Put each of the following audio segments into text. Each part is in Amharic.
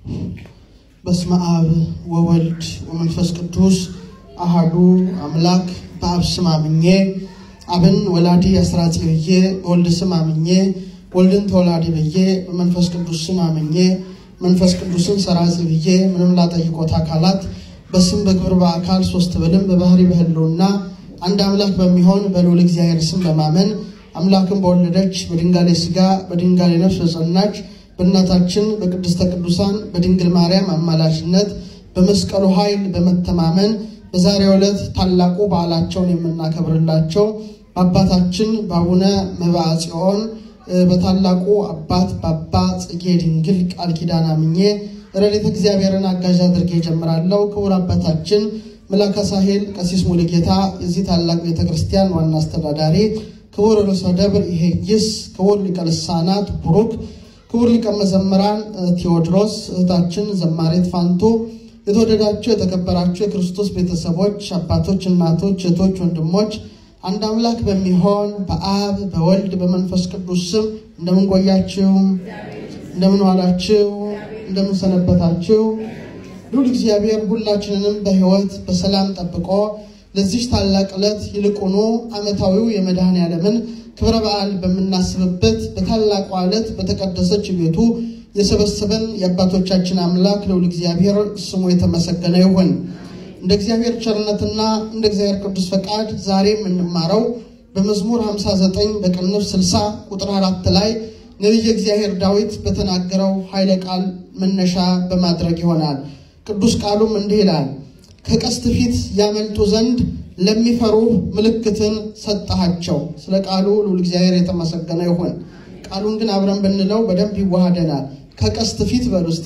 በስመ አብ ወወልድ ወመንፈስ ቅዱስ አሃዱ አምላክ በአብ ስም አምኜ አብን ወላዲ አስራጺ ብዬ በወልድ ስም አምኜ ወልድን ተወላዲ ብዬ በመንፈስ ቅዱስ ስም አምኜ መንፈስ ቅዱስን ሰራጺ ብዬ ምንም ላጠይቆት አካላት በስም በግብር በአካል ሶስት ብልም በባህሪ በህልውና አንድ አምላክ በሚሆን በልዑል እግዚአብሔር ስም በማመን አምላክን በወለደች በድንጋሌ ሥጋ በድንጋሌ ነፍስ በጸናች በእናታችን በቅድስተ ቅዱሳን በድንግል ማርያም አማላጅነት በመስቀሉ ኃይል በመተማመን በዛሬው ዕለት ታላቁ በዓላቸውን የምናከብርላቸው በአባታችን በአቡነ መብዓ ጽዮን በታላቁ አባት በአባ ጽጌ ድንግል ቃል ኪዳን አምኜ ረድኤተ እግዚአብሔርን አጋዥ አድርጌ እጀምራለሁ። ክቡር አባታችን መላከ ሳሄል ቀሲስ ሙሉጌታ የዚህ ታላቅ ቤተ ክርስቲያን ዋና አስተዳዳሪ፣ ክቡር ርዕሰ ደብር ይሄይስ፣ ክቡር ሊቀ ልሳናት ቡሩክ፣ ክቡር ሊቀ መዘምራን ቴዎድሮስ፣ እህታችን ዘማሬት ፋንቱ፣ የተወደዳችሁ የተከበራችሁ የክርስቶስ ቤተሰቦች፣ አባቶች፣ እናቶች፣ እህቶች፣ ወንድሞች አንድ አምላክ በሚሆን በአብ በወልድ በመንፈስ ቅዱስ ስም እንደምን ቆያችሁ? እንደምን ዋላችሁ? እንደምን ሰነበታችሁ? ልዑል እግዚአብሔር ሁላችንንም በሕይወት በሰላም ጠብቆ ለዚች ታላቅ ዕለት ይልቁኑ ዓመታዊው የመድኃኔ ዓለምን ክብረ በዓል በምናስብበት በታላቋ ዕለት በተቀደሰች ቤቱ የሰበሰበን የአባቶቻችን አምላክ ልዑል እግዚአብሔር ስሙ የተመሰገነ ይሁን። እንደ እግዚአብሔር ቸርነትና እንደ እግዚአብሔር ቅዱስ ፈቃድ ዛሬ የምንማረው በመዝሙር 59 በቅንፍ 60 ቁጥር አራት ላይ ነቢየ እግዚአብሔር ዳዊት በተናገረው ኃይለ ቃል መነሻ በማድረግ ይሆናል። ቅዱስ ቃሉም እንዲህ ይላል፣ ከቀስት ፊት ያመልጡ ዘንድ ለሚፈሩ ምልክትን ሰጠሃቸው። ስለ ቃሉ ልዑል እግዚአብሔር የተመሰገነ ይሁን። ቃሉን ግን አብረን ብንለው በደንብ ይዋሃደናል። ከቀስት ፊት በሉ እስቲ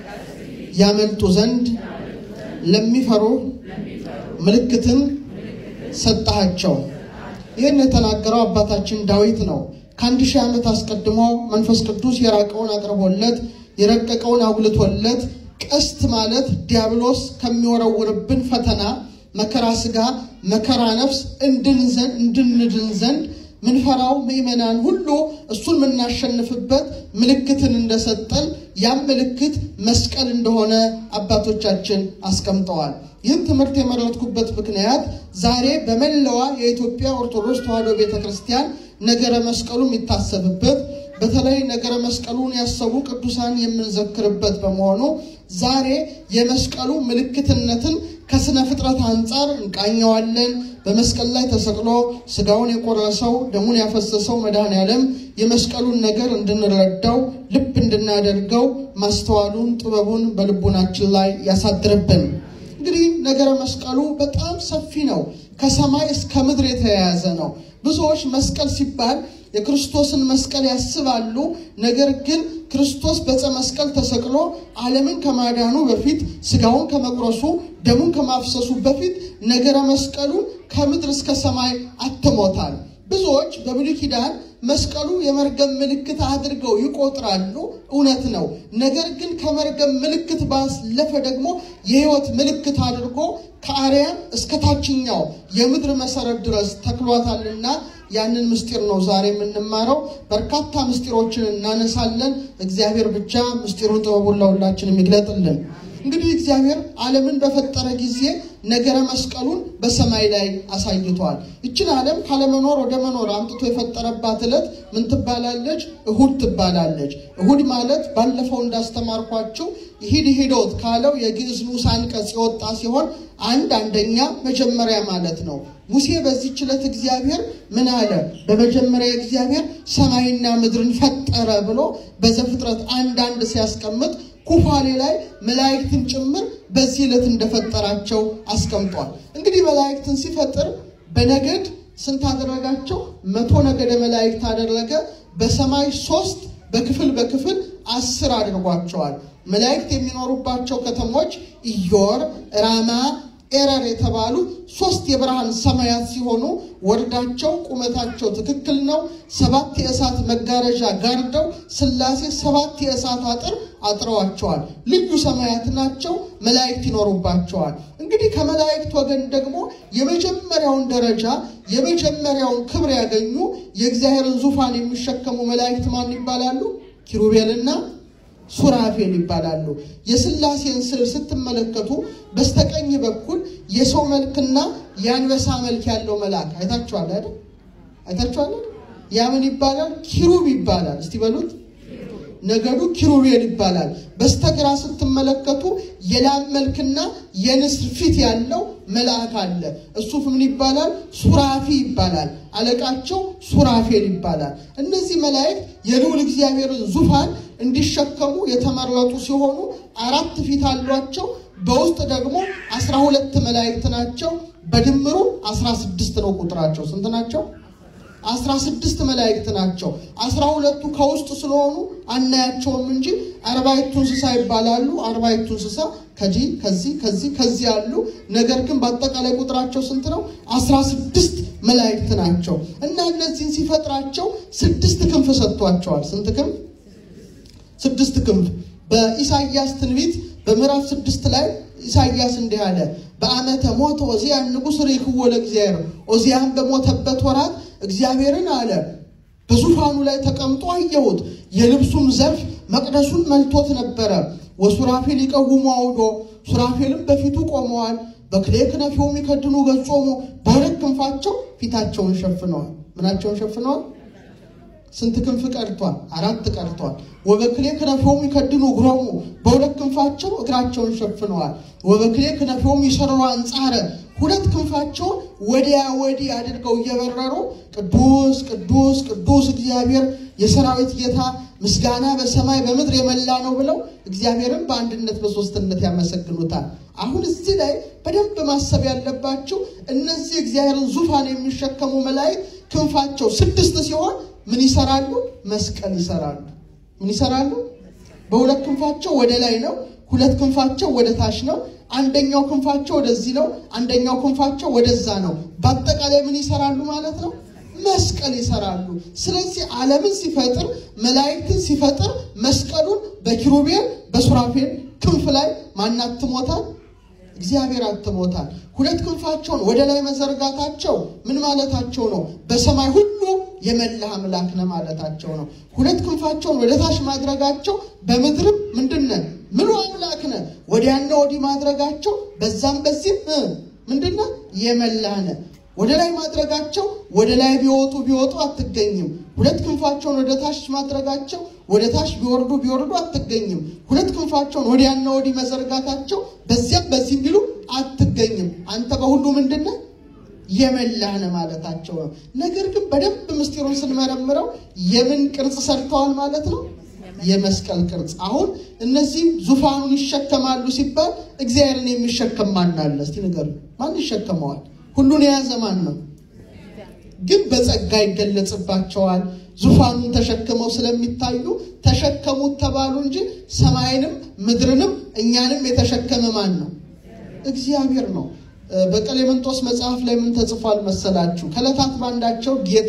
ያመልጡ ዘንድ ለሚፈሩ ምልክትን ሰጠሃቸው። ይህን የተናገረው አባታችን ዳዊት ነው። ከአንድ ሺህ ዓመት አስቀድሞ መንፈስ ቅዱስ የራቀውን አቅርቦለት የረቀቀውን አጉልቶለት ቀስት ማለት ዲያብሎስ ከሚወረውርብን ፈተና መከራ ሥጋ መከራ ነፍስ እንድንድን ዘንድ ምንፈራው ምእመናን ሁሉ እሱን የምናሸንፍበት ምልክትን እንደሰጠን ያም ምልክት መስቀል እንደሆነ አባቶቻችን አስቀምጠዋል። ይህን ትምህርት የመረጥኩበት ምክንያት ዛሬ በመላዋ የኢትዮጵያ ኦርቶዶክስ ተዋሕዶ ቤተ ክርስቲያን ነገረ መስቀሉ የሚታሰብበት በተለይ ነገረ መስቀሉን ያሰቡ ቅዱሳን የምንዘክርበት በመሆኑ ዛሬ የመስቀሉ ምልክትነትን ከስነ ፍጥረት አንጻር እንቃኘዋለን። በመስቀል ላይ ተሰቅሎ ስጋውን የቆረሰው ደሙን ያፈሰሰው መድኃኔ ዓለም የመስቀሉን ነገር እንድንረዳው ልብ እንድናደርገው ማስተዋሉን ጥበቡን በልቡናችን ላይ ያሳድርብን። እንግዲህ ነገረ መስቀሉ በጣም ሰፊ ነው። ከሰማይ እስከ ምድር የተያያዘ ነው። ብዙዎች መስቀል ሲባል የክርስቶስን መስቀል ያስባሉ። ነገር ግን ክርስቶስ በዕፀ መስቀል ተሰቅሎ ዓለምን ከማዳኑ በፊት ስጋውን ከመቁረሱ ደሙን ከማፍሰሱ በፊት ነገረ መስቀሉን ከምድር እስከ ሰማይ አትሞታል። ብዙዎች በብሉይ ኪዳን መስቀሉ የመርገም ምልክት አድርገው ይቆጥራሉ። እውነት ነው። ነገር ግን ከመርገም ምልክት ባለፈ ደግሞ የሕይወት ምልክት አድርጎ ከአርያም እስከ ታችኛው የምድር መሰረት ድረስ ተክሏታልና ያንን ምስጢር ነው ዛሬ የምንማረው። በርካታ ምስጢሮችን እናነሳለን። እግዚአብሔር ብቻ ምስጢሩን ጥበቡን ለሁላችን የሚግለጥልን። እንግዲህ እግዚአብሔር ዓለምን በፈጠረ ጊዜ ነገረ መስቀሉን በሰማይ ላይ አሳይቷል። ይችን ዓለም ካለመኖር ወደ መኖር አምጥቶ የፈጠረባት ዕለት ምን ትባላለች? እሁድ ትባላለች። እሁድ ማለት ባለፈው እንዳስተማርኳችሁ ይሂድ ሂዶት ካለው የግዕዝ ንዑስ አንቀጽ የወጣ ሲሆን አንድ አንደኛ መጀመሪያ ማለት ነው። ሙሴ በዚህች ዕለት እግዚአብሔር ምን አለ? በመጀመሪያ እግዚአብሔር ሰማይና ምድርን ፈጠረ ብሎ በዘፍጥረት አንድ አንድ ሲያስቀምጥ ኩፋሌ ላይ መላእክትን ጭምር በዚህ ዕለት እንደፈጠራቸው አስቀምጧል። እንግዲህ መላእክትን ሲፈጥር በነገድ ስንት አደረጋቸው? መቶ ነገደ መላእክት አደረገ። በሰማይ ሶስት በክፍል በክፍል አስር አድርጓቸዋል። መላእክት የሚኖሩባቸው ከተሞች ኢዮር፣ ራማ፣ ኤረር የተባሉ ሶስት የብርሃን ሰማያት ሲሆኑ ወርዳቸው ቁመታቸው ትክክል ነው። ሰባት የእሳት መጋረጃ ጋርደው ሥላሴ ሰባት የእሳት አጥር አጥረዋቸዋል። ልዩ ሰማያት ናቸው። መላእክት ይኖሩባቸዋል። እንግዲህ ከመላእክት ወገን ደግሞ የመጀመሪያውን ደረጃ የመጀመሪያውን ክብር ያገኙ የእግዚአብሔርን ዙፋን የሚሸከሙ መላእክት ማን ይባላሉ? ኪሩቤልና ሱራፌል ይባላሉ። የሥላሴን ስዕል ስትመለከቱ በስተቀኝ በኩል የሰው መልክና የአንበሳ መልክ ያለው መልአክ አይታችኋል አይደል? አይታችኋል። ያ ምን ይባላል? ኪሩብ ይባላል። እስቲ በሉት ነገዱ ኪሩቤል ይባላል። በስተግራ ስትመለከቱ የላም መልክና የንስር ፊት ያለው መልአክ አለ። እሱ ምን ይባላል? ሱራፊ ይባላል። አለቃቸው ሱራፌል ይባላል። እነዚህ መላእክት የልዑል እግዚአብሔርን ዙፋን እንዲሸከሙ የተመረጡ ሲሆኑ አራት ፊት አሏቸው። በውስጥ ደግሞ አስራ ሁለት መላእክት ናቸው። በድምሩ አስራ ስድስት ነው ቁጥራቸው። ስንት ናቸው? አስራ ስድስት መላእክት ናቸው። አስራ ሁለቱ ከውስጥ ስለሆኑ አናያቸውም እንጂ አርባዕቱ እንስሳ ይባላሉ። አርባዕቱ እንስሳ ከዚህ ከዚህ ከዚህ ከዚህ አሉ። ነገር ግን በአጠቃላይ ቁጥራቸው ስንት ነው? አስራ ስድስት መላእክት ናቸው እና እነዚህን ሲፈጥራቸው ስድስት ክንፍ ሰጥቷቸዋል። ስንት ክንፍ? ስድስት ክንፍ። በኢሳይያስ ትንቢት በምዕራፍ ስድስት ላይ ኢሳይያስ እንዲህ አለ። በዓመተ ሞተ ዖዝያን ንጉሥ ርኢክዎ ለእግዚአብሔር። ዖዝያን በሞተበት ወራት እግዚአብሔርን አለ በዙፋኑ ላይ ተቀምጦ አየሁት። የልብሱም ዘርፍ መቅደሱን መልቶት ነበረ። ወሱራፌል ይቀውሙ አውዶ ሱራፌልም በፊቱ ቆመዋል። በክሌ ክነፊሆሙ ይከድኑ ገጾሙ በሁለት ክንፋቸው ፊታቸውን ሸፍነዋል። ምናቸውን ሸፍነዋል? ስንት ክንፍ ቀርቷል? አራት ቀርቷል። ወበክሌ ክነፊሆሙ ይከድኑ እግሮሙ በሁለት ክንፋቸው እግራቸውን ሸፍነዋል። ወበክሌ ክነፊሆሙ ይሰርሩ አንጻረ ሁለት ክንፋቸውን ወዲያ ወዲህ አድርገው እየበረሩ ቅዱስ ቅዱስ ቅዱስ እግዚአብሔር የሰራዊት ጌታ ምስጋና በሰማይ በምድር የመላ ነው ብለው እግዚአብሔርን በአንድነት በሶስትነት ያመሰግኑታል። አሁን እዚህ ላይ በደንብ ማሰብ ያለባቸው እነዚህ እግዚአብሔርን ዙፋን የሚሸከሙ መላእክት ክንፋቸው ስድስት ሲሆን ምን ይሰራሉ? መስቀል ይሰራሉ። ምን ይሰራሉ? በሁለት ክንፋቸው ወደ ላይ ነው። ሁለት ክንፋቸው ወደ ታች ነው። አንደኛው ክንፋቸው ወደዚህ ነው። አንደኛው ክንፋቸው ወደዛ ነው። በአጠቃላይ ምን ይሰራሉ ማለት ነው? መስቀል ይሰራሉ። ስለዚህ ዓለምን ሲፈጥር መላእክትን ሲፈጥር መስቀሉን በኪሩቤል በሱራፌል ክንፍ ላይ ማናትሞታል? እግዚአብሔር አትሞታል። ሁለት ክንፋቸውን ወደ ላይ መዘርጋታቸው ምን ማለታቸው ነው? በሰማይ ሁሉ የመላህ አምላክ ነህ ማለታቸው ነው። ሁለት ክንፋቸውን ወደ ታች ማድረጋቸው በምድርም ምንድን ነህ ምሉ አምላክ ነህ። ወዲያና ወዲህ ማድረጋቸው በዛም በዚህም ምንድን ነህ የመላህ ነህ። ወደ ላይ ማድረጋቸው ወደ ላይ ቢወጡ ቢወጡ አትገኝም። ሁለት ክንፋቸውን ወደ ታች ማድረጋቸው ወደ ታች ቢወርዱ ቢወርዱ አትገኝም። ሁለት ክንፋቸውን ወዲያና ወዲህ መዘርጋታቸው በዚያም በዚህ ቢሉ አትገኝም። አንተ በሁሉ ምንድን ነህ የመላህ ነህ ማለታቸው ነው። ነገር ግን በደንብ ምስጢሩን ስንመረምረው የምን ቅርጽ ሰርተዋል ማለት ነው? የመስቀል ቅርጽ። አሁን እነዚህ ዙፋኑን ይሸከማሉ ሲባል እግዚአብሔርን የሚሸከም ማን አለ? እስቲ ንገሩ። ማን ይሸከመዋል? ሁሉን የያዘ ማን ነው? ግን በጸጋ ይገለጽባቸዋል። ዙፋኑን ተሸክመው ስለሚታዩ ተሸከሙት ተባሉ እንጂ ሰማይንም ምድርንም እኛንም የተሸከመ ማን ነው? እግዚአብሔር ነው። በቀሌምንጦስ መጽሐፍ ላይ ምን ተጽፏል መሰላችሁ? ከዕለታት ባንዳቸው ጌታ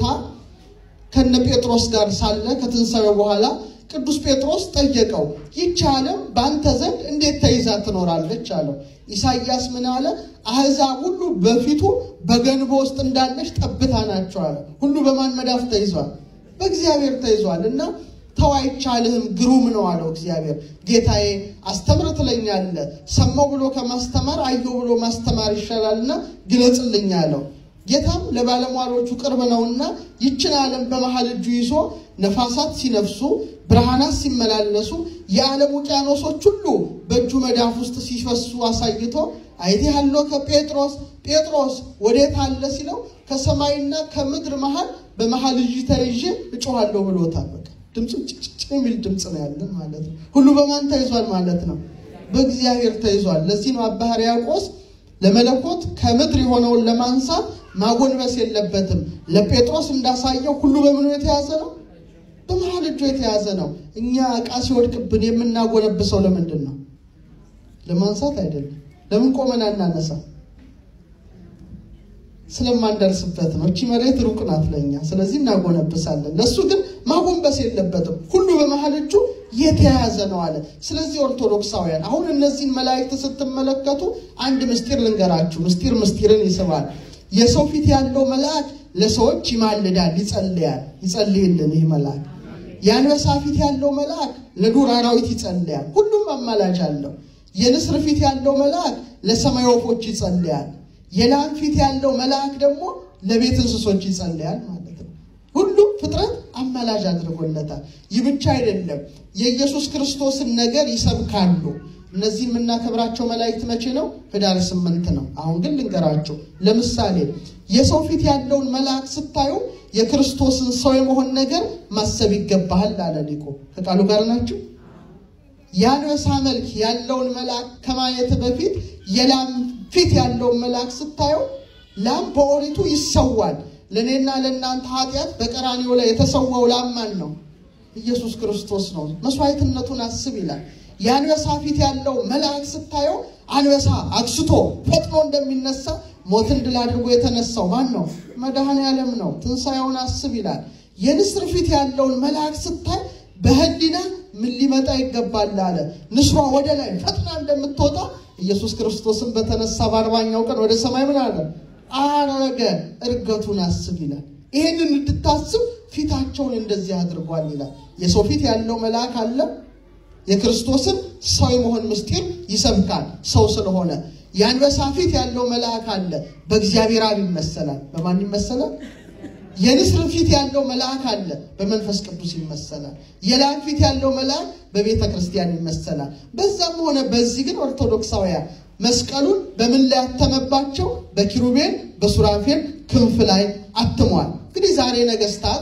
ከነ ጴጥሮስ ጋር ሳለ ከትንሣኤው በኋላ ቅዱስ ጴጥሮስ ጠየቀው፣ ይህች ዓለም በአንተ ዘንድ እንዴት ተይዛ ትኖራለች አለው። ኢሳይያስ ምን አለ? አሕዛብ ሁሉ በፊቱ በገንቦ ውስጥ እንዳለች ጠብታ ናቸው አለ። ሁሉ በማን መዳፍ ተይዟል? በእግዚአብሔር ተይዟል። እና ተው አይቻልህም፣ ግሩም ነው አለው እግዚአብሔር። ጌታዬ አስተምር ትለኛለህ፣ ሰማው ብሎ ከማስተማር አየሁ ብሎ ማስተማር ይሻላልና ግለጽልኝ አለው። ጌታም ለባለሟሎቹ ቅርብ ነውና ይችን ዓለም በመሃል እጁ ይዞ ነፋሳት ሲነፍሱ ብርሃናት ሲመላለሱ የዓለም ውቅያኖሶች ሁሉ በእጁ መዳፍ ውስጥ ሲፈሱ አሳይቶ አይቴ ያለው ከጴጥሮስ ጴጥሮስ ወዴት አለ ሲለው ከሰማይና ከምድር መሃል በመሃል እጅ ተይዤ እጮኋለሁ ብሎታል። በቃ ድምፁ ጭጭጭ የሚል ድምፅ ነው ያለን ማለት ነው። ሁሉ በማን ተይዟል ማለት ነው? በእግዚአብሔር ተይዟል። ለዚህ ነው አባ ሕርያቆስ ለመለኮት ከምድር የሆነውን ለማንሳት ማጎንበስ የለበትም። ለጴጥሮስ እንዳሳየው ሁሉ በምኑ የተያዘ ነው? በመሃል እጁ የተያዘ ነው። እኛ ዕቃ ሲወድቅብን የምናጎነብሰው ለምንድን ነው? ለማንሳት አይደለም። ለምን ቆመን አናነሳ? ስለማንደርስበት ነው። እቺ መሬት ሩቅ ናት ለእኛ፣ ስለዚህ እናጎነብሳለን። ለእሱ ግን ማጎንበስ የለበትም። ሁሉ በመሃል እጁ የተያዘ ነው አለ። ስለዚህ ኦርቶዶክሳውያን አሁን እነዚህን መላእክት ስትመለከቱ አንድ ምስጢር ልንገራችሁ። ምስጢር ምስጢርን ይስባል። የሰው ፊት ያለው መልአክ ለሰዎች ይማልዳል፣ ይጸልያል። ይጸልይልን ይህ መልአክ። የአንበሳ ፊት ያለው መልአክ ለዱር አራዊት ይጸልያል። ሁሉም አማላጅ አለው። የንስር ፊት ያለው መልአክ ለሰማይ ወፎች ይጸልያል። የላም ፊት ያለው መልአክ ደግሞ ለቤት እንስሶች ይጸልያል ማለት ነው። ሁሉም ፍጥረት አማላጅ አድርጎለታል። ይህ ብቻ አይደለም፣ የኢየሱስ ክርስቶስን ነገር ይሰብካሉ። እነዚህ የምናከብራቸው መላእክት መቼ ነው? ህዳር ስምንት ነው። አሁን ግን ልንገራቸው። ለምሳሌ የሰው ፊት ያለውን መልአክ ስታዩ የክርስቶስን ሰው የመሆን ነገር ማሰብ ይገባሃል አለ ሊቁ። ከቃሉ ጋር ናቸው። የአንበሳ መልክ ያለውን መልአክ ከማየት በፊት የላም ፊት ያለውን መልአክ ስታየው ላም በኦሪቱ ይሰዋል። ለእኔና ለእናንተ ኃጢአት በቀራኒው ላይ የተሰዋው ላም ማን ነው? ኢየሱስ ክርስቶስ ነው። መስዋዕትነቱን አስብ ይላል። የአንበሳ ፊት ያለው መልአክ ስታየው አንበሳ አግስቶ ፈጥኖ እንደሚነሳ ሞትን ድል አድርጎ የተነሳው ማን ነው? መድኃኔ ዓለም ነው። ትንሣኤውን አስብ ይላል። የንስር ፊት ያለውን መልአክ ስታይ በህሊና ምን ሊመጣ ይገባል አለ። ንስሯ ወደ ላይ ፈጥና እንደምትወጣ ኢየሱስ ክርስቶስን በተነሳ በአርባኛው ቀን ወደ ሰማይ ምን አለ አረገ። እርገቱን አስብ ይላል። ይህንን እንድታስብ ፊታቸውን እንደዚህ አድርጓል ይላል። የሰው ፊት ያለው መልአክ አለ። የክርስቶስን ሰው የመሆን ምስጢር ይሰብካል ሰው ስለሆነ። የአንበሳ ፊት ያለው መልአክ አለ። በእግዚአብሔር አብ ይመሰላል። በማን ይመሰላል? የንስር ፊት ያለው መልአክ አለ። በመንፈስ ቅዱስ ይመሰላል። የላም ፊት ያለው መልአክ በቤተ ክርስቲያን ይመሰላል። በዛም ሆነ በዚህ ግን ኦርቶዶክሳውያን መስቀሉን በምን ላይ አተመባቸው? በኪሩቤል በሱራፌል ክንፍ ላይ አትሟል። እንግዲህ ዛሬ ነገስታት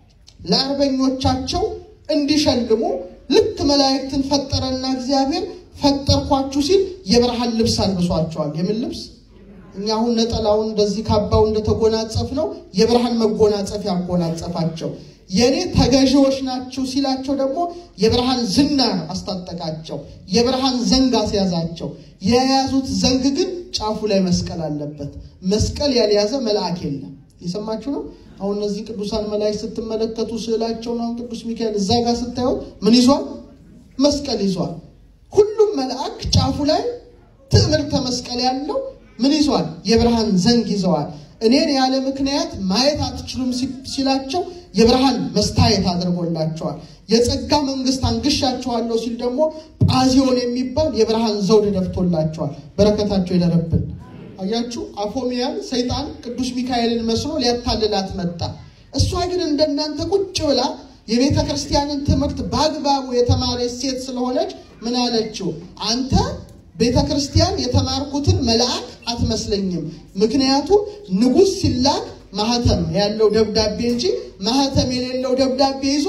ለአርበኞቻቸው እንዲሸልሙ ልክ መላእክትን ፈጠረና እግዚአብሔር ፈጠርኳችሁ ሲል የብርሃን ልብስ አልብሷቸዋል። የምን ልብስ? እኛ አሁን ነጠላውን እንደዚህ ካባው እንደተጎናጸፍ ነው የብርሃን መጎናጸፍ ያጎናጸፋቸው። የእኔ ተገዢዎች ናችሁ ሲላቸው ደግሞ የብርሃን ዝናር አስታጠቃቸው፣ የብርሃን ዘንግ አስያዛቸው። የያዙት ዘንግ ግን ጫፉ ላይ መስቀል አለበት። መስቀል ያልያዘ መልአክ የለም። የሰማችሁ ነው። አሁን እነዚህ ቅዱሳን መላእክት ስትመለከቱ ስዕላቸውን አሁን ቅዱስ ሚካኤል እዛ ጋር ስታዩት ምን ይዟል? መስቀል ይዟል። ሁሉም መልአክ ጫፉ ላይ ትዕምርተ መስቀል ያለው ምን ይዟል? የብርሃን ዘንግ ይዘዋል። እኔን ያለ ምክንያት ማየት አትችሉም ሲላቸው የብርሃን መስታየት አድርጎላቸዋል። የጸጋ መንግስት አንግሻቸዋለሁ ሲል ደግሞ ጳዚዮን የሚባል የብርሃን ዘውድ ደፍቶላቸዋል። በረከታቸው ይደረብን። አያችሁ፣ አፎሚያን ሰይጣን ቅዱስ ሚካኤልን መስሎ ሊያታልላት መጣ። እሷ ግን እንደናንተ ቁጭ ብላ የቤተ ክርስቲያንን ትምህርት በአግባቡ የተማረች ሴት ስለሆነች ምን አለችው? አንተ ቤተ ክርስቲያን የተማርኩትን መልአክ አትመስለኝም። ምክንያቱም ንጉሥ ሲላክ ማህተም ያለው ደብዳቤ እንጂ ማህተም የሌለው ደብዳቤ ይዞ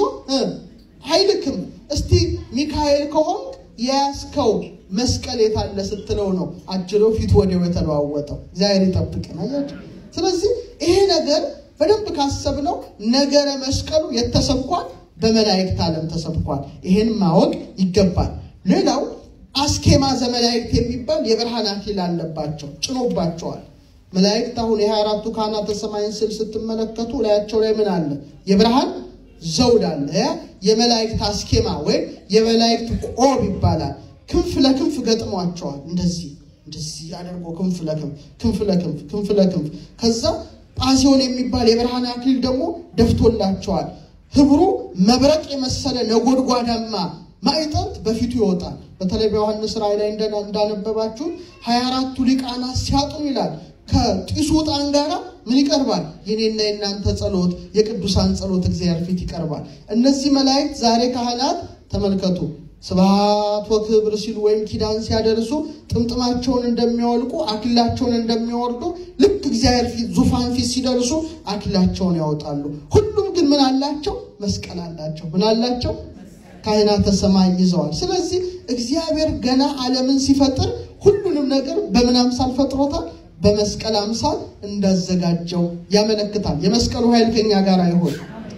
አይልክም። እስቲ ሚካኤል ከሆንክ የያዝከው መስቀል የታለ ስትለው ነው አጅሮ ፊት ወዲያው የተለዋወጠው። እግዚአብሔር ይጠብቀን። አያችሁ። ስለዚህ ይሄ ነገር በደንብ ካሰብነው ነገረ መስቀሉ የተሰብኳል በመላእክት ዓለም ተሰብኳል። ይሄን ማወቅ ይገባል። ሌላው አስኬማ ዘመላእክት የሚባል የብርሃን አክሊል አለባቸው፣ ጭኖባቸዋል። መላእክት አሁን የሀያ አራቱ ካህናተ ሰማይን ስል ስትመለከቱ ላያቸው ላይ ምን አለ? የብርሃን ዘውድ አለ። የመላእክት አስኬማ ወይም የመላእክት ቆብ ይባላል። ክንፍ ለክንፍ ገጥሟቸዋል። እንደዚህ እንደዚህ አድርጎ ክንፍ ለክንፍ ክንፍ ለክንፍ ክንፍ ለክንፍ ከዛ ጳዚዮን የሚባል የብርሃን አክሊል ደግሞ ደፍቶላቸዋል። ህብሩ መብረቅ የመሰለ ነጎድጓዳማ ማዕጠንት በፊቱ ይወጣል። በተለይ በዮሐንስ ራእይ ላይ እንዳነበባችሁ ሀያ አራቱ ሊቃናት ሲያጥኑ ይላል ከጢሱ ዕጣን ጋራ ምን ይቀርባል? የኔና የእናንተ ጸሎት፣ የቅዱሳን ጸሎት እግዚአብሔር ፊት ይቀርባል። እነዚህ መላእክት ዛሬ ካህናት ተመልከቱ ስብሐት ወክብር ሲሉ ወይም ኪዳን ሲያደርሱ ጥምጥማቸውን እንደሚያወልቁ አክሊላቸውን እንደሚያወርዱ ልክ እግዚአብሔር ፊት ዙፋን ፊት ሲደርሱ አክሊላቸውን ያወጣሉ። ሁሉም ግን ምን አላቸው? መስቀል አላቸው። ምን አላቸው? ካህናተ ሰማይ ይዘዋል። ስለዚህ እግዚአብሔር ገና ዓለምን ሲፈጥር ሁሉንም ነገር በምን አምሳል ፈጥሮታል? በመስቀል አምሳል እንዳዘጋጀው ያመለክታል። የመስቀሉ ኃይል ከኛ ጋር አይሆን።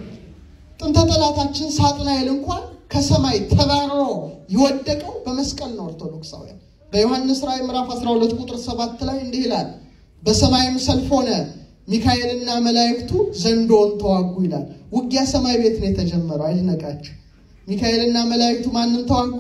ጥንተ ጠላታችን ሳጥናኤል እንኳን ከሰማይ ተባሮ የወደቀው በመስቀል ነው። ኦርቶዶክሳውያን በዮሐንስ ራእይ ምዕራፍ 12 ቁጥር 7 ላይ እንዲህ ይላል፣ በሰማይም ሰልፍ ሆነ፣ ሚካኤልና መላእክቱ ዘንዶውን ተዋጉ ይላል። ውጊያ ሰማይ ቤት ነው የተጀመረው። አይድነቃችሁ። ሚካኤልና መላእክቱ ማንን ተዋጉ?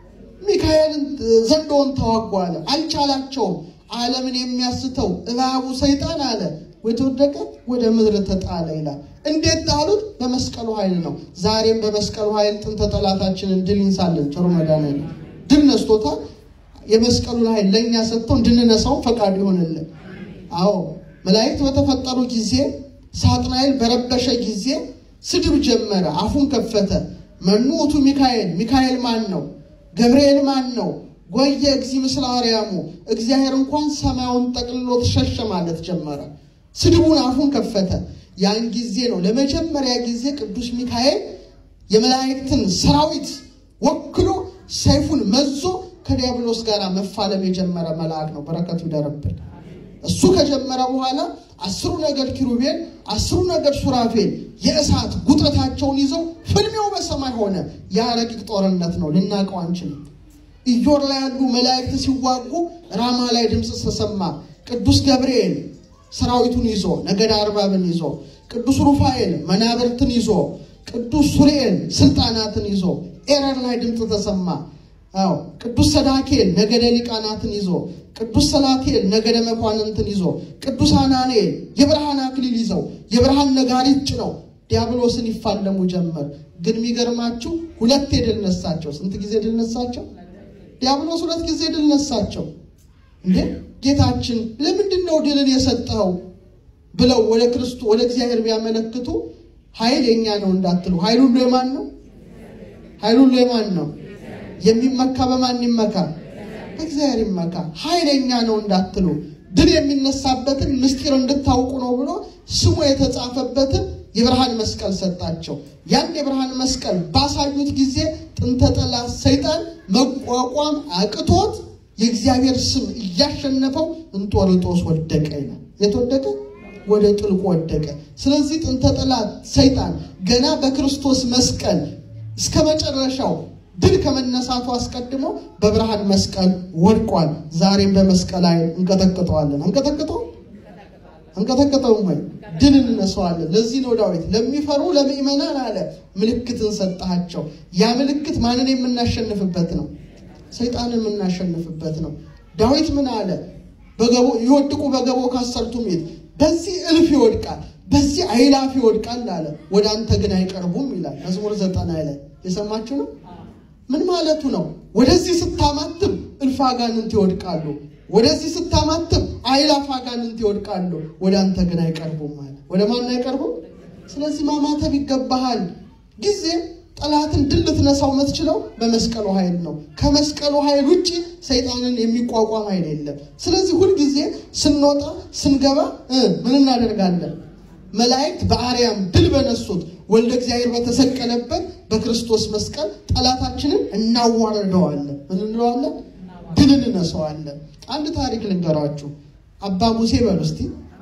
ሚካኤልን ዘንዶውን ተዋጉ አለ። አልቻላቸውም። ዓለምን የሚያስተው እባቡ ሰይጣን አለ የተወደቀ ወደ ምድር ተጣለ ይላል። እንዴት ጣሉት? በመስቀሉ ኃይል ነው። ዛሬም በመስቀሉ ኃይል ጥንተ ጠላታችንን ድል ይንሳለን። ቸሩ መድኃኒዓለም ድል ነስቶታል። የመስቀሉን ኃይል ለእኛ ሰጥተው እንድንነሳው ፈቃድ ይሆንልን። አዎ መላእክት በተፈጠሩ ጊዜ ሳጥናኤል በረበሸ ጊዜ ስድብ ጀመረ። አፉን ከፈተ። መኑ ውእቱ ሚካኤል፣ ሚካኤል ማን ነው? ገብርኤል ማን ነው? ጎየ እግዚ ምስለ አርያሙ፣ እግዚአብሔር እንኳን ሰማዩን ጠቅልሎ ተሸሸ ማለት ጀመረ። ስድቡን አፉን ከፈተ። ያን ጊዜ ነው ለመጀመሪያ ጊዜ ቅዱስ ሚካኤል የመላእክትን ሰራዊት ወክሎ ሰይፉን መዞ ከዲያብሎስ ጋር መፋለም የጀመረ መልአክ ነው። በረከቱ ይደረብን። እሱ ከጀመረ በኋላ አስሩ ነገድ ኪሩቤል፣ አስሩ ነገድ ሱራፌል የእሳት ጉጥረታቸውን ይዘው ፍልሚያው በሰማይ ሆነ። ያ ረቂቅ ጦርነት ነው፣ ልናውቀው አንችልም። ኢዮር ላይ ያሉ መላእክት ሲዋጉ ራማ ላይ ድምፅ ተሰማ። ቅዱስ ገብርኤል ሰራዊቱን ይዞ ነገድ አርባብን ይዞ፣ ቅዱስ ሩፋኤል መናብርትን ይዞ፣ ቅዱስ ሱርኤል ስልጣናትን ይዞ ኤረር ላይ ድምፅ ተሰማ። አዎ ቅዱስ ሰዳኬል ነገደ ሊቃናትን ይዞ ቅዱስ ሰላቴል ነገደ መኳንንትን ይዞ ቅዱስ አናንኤል የብርሃን አክሊል ይዘው የብርሃን ነጋሪት ጭነው ዲያብሎስን ይፋለሙ ጀመር። ግን የሚገርማችሁ ሁለት ድል ነሳቸው። ስንት ጊዜ ድል ነሳቸው? ዲያብሎስ ሁለት ጊዜ ድል ነሳቸው። እንዴ ጌታችን ለምንድን ነው ድልን የሰጠኸው ብለው ወደ ክርስቶ ወደ እግዚአብሔር ቢያመለክቱ ኃይል የኛ ነው እንዳትሉ፣ ኃይል ሁሉ የማን ነው? ኃይል ሁሉ የማን ነው? የሚመካ በማን ይመካ? በእግዚአብሔር ይመካ። ኃይለኛ ነው እንዳትሉ ድል የሚነሳበትን ምስጢር እንድታውቁ ነው ብሎ ስሙ የተጻፈበትን የብርሃን መስቀል ሰጣቸው። ያን የብርሃን መስቀል ባሳዩት ጊዜ ጥንተ ጠላት ሰይጣን መቋቋም አቅቶት የእግዚአብሔር ስም እያሸነፈው እንጦርጦስ ወደቀ ይላል። የተወደቀ ወደ ጥልቁ ወደቀ። ስለዚህ ጥንተ ጠላት ሰይጣን ገና በክርስቶስ መስቀል እስከ መጨረሻው ድል ከመነሳቱ አስቀድሞ በብርሃን መስቀል ወድቋል። ዛሬም በመስቀል ላይ እንቀጠቅጠዋለን። አንቀጠቅጠው አንቀጠቅጠውም ወይ ድል እንነሳዋለን። ለዚህ ነው ዳዊት ለሚፈሩ ለምእመናን አለ ምልክትን ሰጣቸው። ያ ምልክት ማንን የምናሸንፍበት ነው? ሰይጣንን የምናሸንፍበት ነው። ዳዊት ምን አለ? በገቦ ይወድቁ በገቦ ካሰርቱ ሜት በዚህ እልፍ ይወድቃል፣ በዚህ አይላፍ ይወድቃል አለ። ወደ አንተ ግን አይቀርቡም ይላል መዝሙር ዘጠና ላይ የሰማችሁ ነው። ምን ማለቱ ነው? ወደዚህ ስታማትም እልፍ አጋንንት ይወድቃሉ፣ ወደዚህ ስታማትም አይላፍ አጋንንት ይወድቃሉ፣ ወደ አንተ ግን አይቀርቡም ማለት ወደ ማን አይቀርቡም? ስለዚህ ማማተብ ይገባሃል። ጊዜ ጠላትን ድል ልትነሳው የምትችለው በመስቀሉ ኃይል ነው። ከመስቀሉ ኃይል ውጭ ሰይጣንን የሚቋቋም ኃይል የለም። ስለዚህ ሁልጊዜ ስንወጣ ስንገባ ምን እናደርጋለን? መላእክት በአርያም ድል በነሱት ወልደ እግዚአብሔር በተሰቀለበት በክርስቶስ መስቀል ጠላታችንን እናዋርደዋለን። ምን እንለዋለን? ድል እንነሳዋለን። አንድ ታሪክ ልንገራችሁ። አባ ሙሴ በሉ እስቲ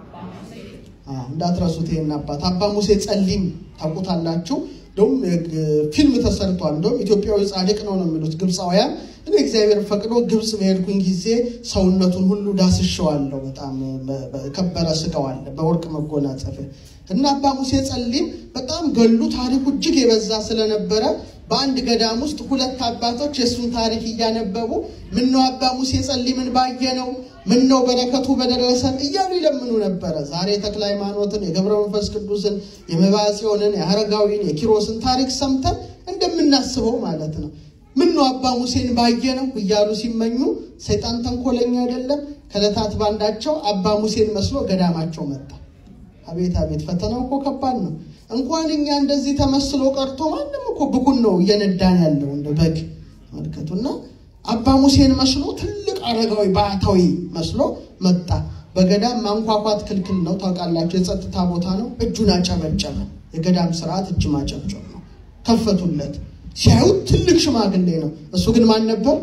እንዳትረሱት ይሄን አባት አባ ሙሴ ጸሊም ታውቁታላችሁ። እንደውም ፊልም ተሰርቷል። እንደውም ኢትዮጵያዊ ጻድቅ ነው ነው የሚሉት ግብፃውያን። እኔ እግዚአብሔር ፈቅዶ ግብፅ በሄድኩኝ ጊዜ ሰውነቱን ሁሉ ዳስሸዋለሁ። በጣም ከበረ ስጋው አለ በወርቅ መጎናጸፊያ እና አባ ሙሴ ጸሊም በጣም ገሉ ታሪኩ እጅግ የበዛ ስለነበረ በአንድ ገዳም ውስጥ ሁለት አባቶች የእሱን ታሪክ እያነበቡ ምነው አባ ሙሴ ጸሊምን ባየነው ምነው በረከቱ በደረሰን እያሉ ይለምኑ ነበረ። ዛሬ ተክለ ሃይማኖትን፣ የገብረ መንፈስ ቅዱስን፣ የመባጽዮንን፣ የአረጋዊን፣ የኪሮስን ታሪክ ሰምተን እንደምናስበው ማለት ነው። ምነው አባ ሙሴን ባየነው እያሉ ሲመኙ ሰይጣን ተንኮለኛ አይደለም። ከዕለታት ባንዳቸው አባ ሙሴን መስሎ ገዳማቸው መጣ። አቤት አቤት! ፈተናው እኮ ከባድ ነው። እንኳን እኛ እንደዚህ ተመስሎ ቀርቶ ማንም እኮ ብኩን ነው እየነዳን ያለው እንደ በግ መልከቱና አባ ሙሴን መስሎ ትልቅ አረጋዊ ባህታዊ መስሎ መጣ። በገዳም ማንኳኳት ክልክል ነው ታውቃላችሁ፣ የጸጥታ ቦታ ነው። እጁን አጨበጨበ። የገዳም ስርዓት እጅ ማጨብጨብ ነው። ከፈቱለት። ሲያዩት ትልቅ ሽማግሌ ነው። እሱ ግን ማን ነበር?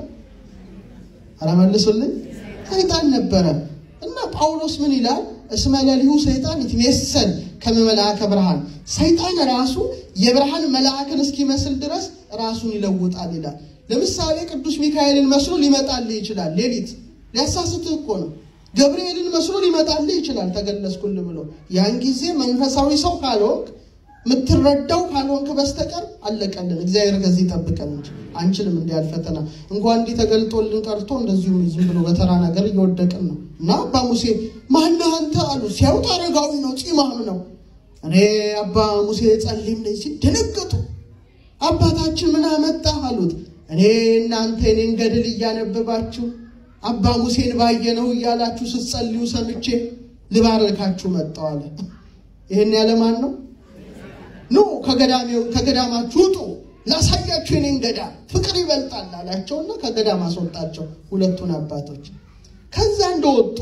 ኧረ መልሱልኝ። ሰይጣን ነበረ። እና ጳውሎስ ምን ይላል? እስመ ለሊሁ ሰይጣን ይትሜሰል ከመ መልአከ ብርሃን፣ ሰይጣን ራሱ የብርሃን መልአክን እስኪመስል ድረስ ራሱን ይለውጣል ይላል። ለምሳሌ ቅዱስ ሚካኤልን መስሎ ሊመጣልህ ይችላል። ሌሊት ሊያሳስትህ እኮ ነው። ገብርኤልን መስሎ ሊመጣልህ ይችላል። ተገለጽኩልህ ብሎ ያን ጊዜ መንፈሳዊ ሰው ካልሆንክ የምትረዳው ካልሆንክ በስተቀር አለቀልን። እግዚአብሔር ከዚህ ይጠብቀን እንጂ አንችልም። እንዲህ ያለ ፈተና እንኳን እንዲህ ተገልጦልን ቀርቶ እንደዚሁ ዝም ብሎ በተራ ነገር እየወደቅን ነው። እና አባ ሙሴ ማነህ አንተ አሉ። ሲያዩት አረጋዊ ነው፣ ፂማም ነው። እኔ አባ ሙሴ ጸሊም ነኝ ሲል ደነገጡ። አባታችን ምን አመጣህ አሉት። እኔ እናንተ የኔን ገድል እያነበባችሁ አባ ሙሴን ባየነው እያላችሁ ስትጸልዩ ሰምቼ ልባርካችሁ መጣሁ አለ። ይህን ያለ ማን ነው? ኑ ከገዳማችሁ ውጡ፣ ላሳያችሁ የኔን ገዳም ፍቅር ይበልጣል አላቸውና ከገዳም አስወጣቸው ሁለቱን አባቶች። ከዛ እንደወጡ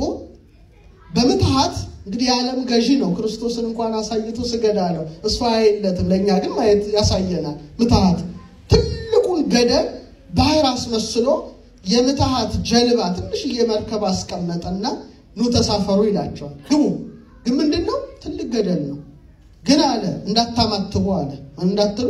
በምትሃት እንግዲህ የዓለም ገዢ ነው። ክርስቶስን እንኳን አሳይቶ ስገድ አለው። እሱ አየለትም፣ ለእኛ ግን ማየት ያሳየናል። ምትሃት ትልቁን ገደል ባህር አስመስሎ የምትሃት ጀልባ ትንሽዬ መርከብ አስቀመጠና ኑ ተሳፈሩ ይላቸዋል። ግቡ። ግን ምንድን ነው? ትልቅ ገደል ነው። ግን አለ እንዳታማትቡ አለ። እንዳትሉ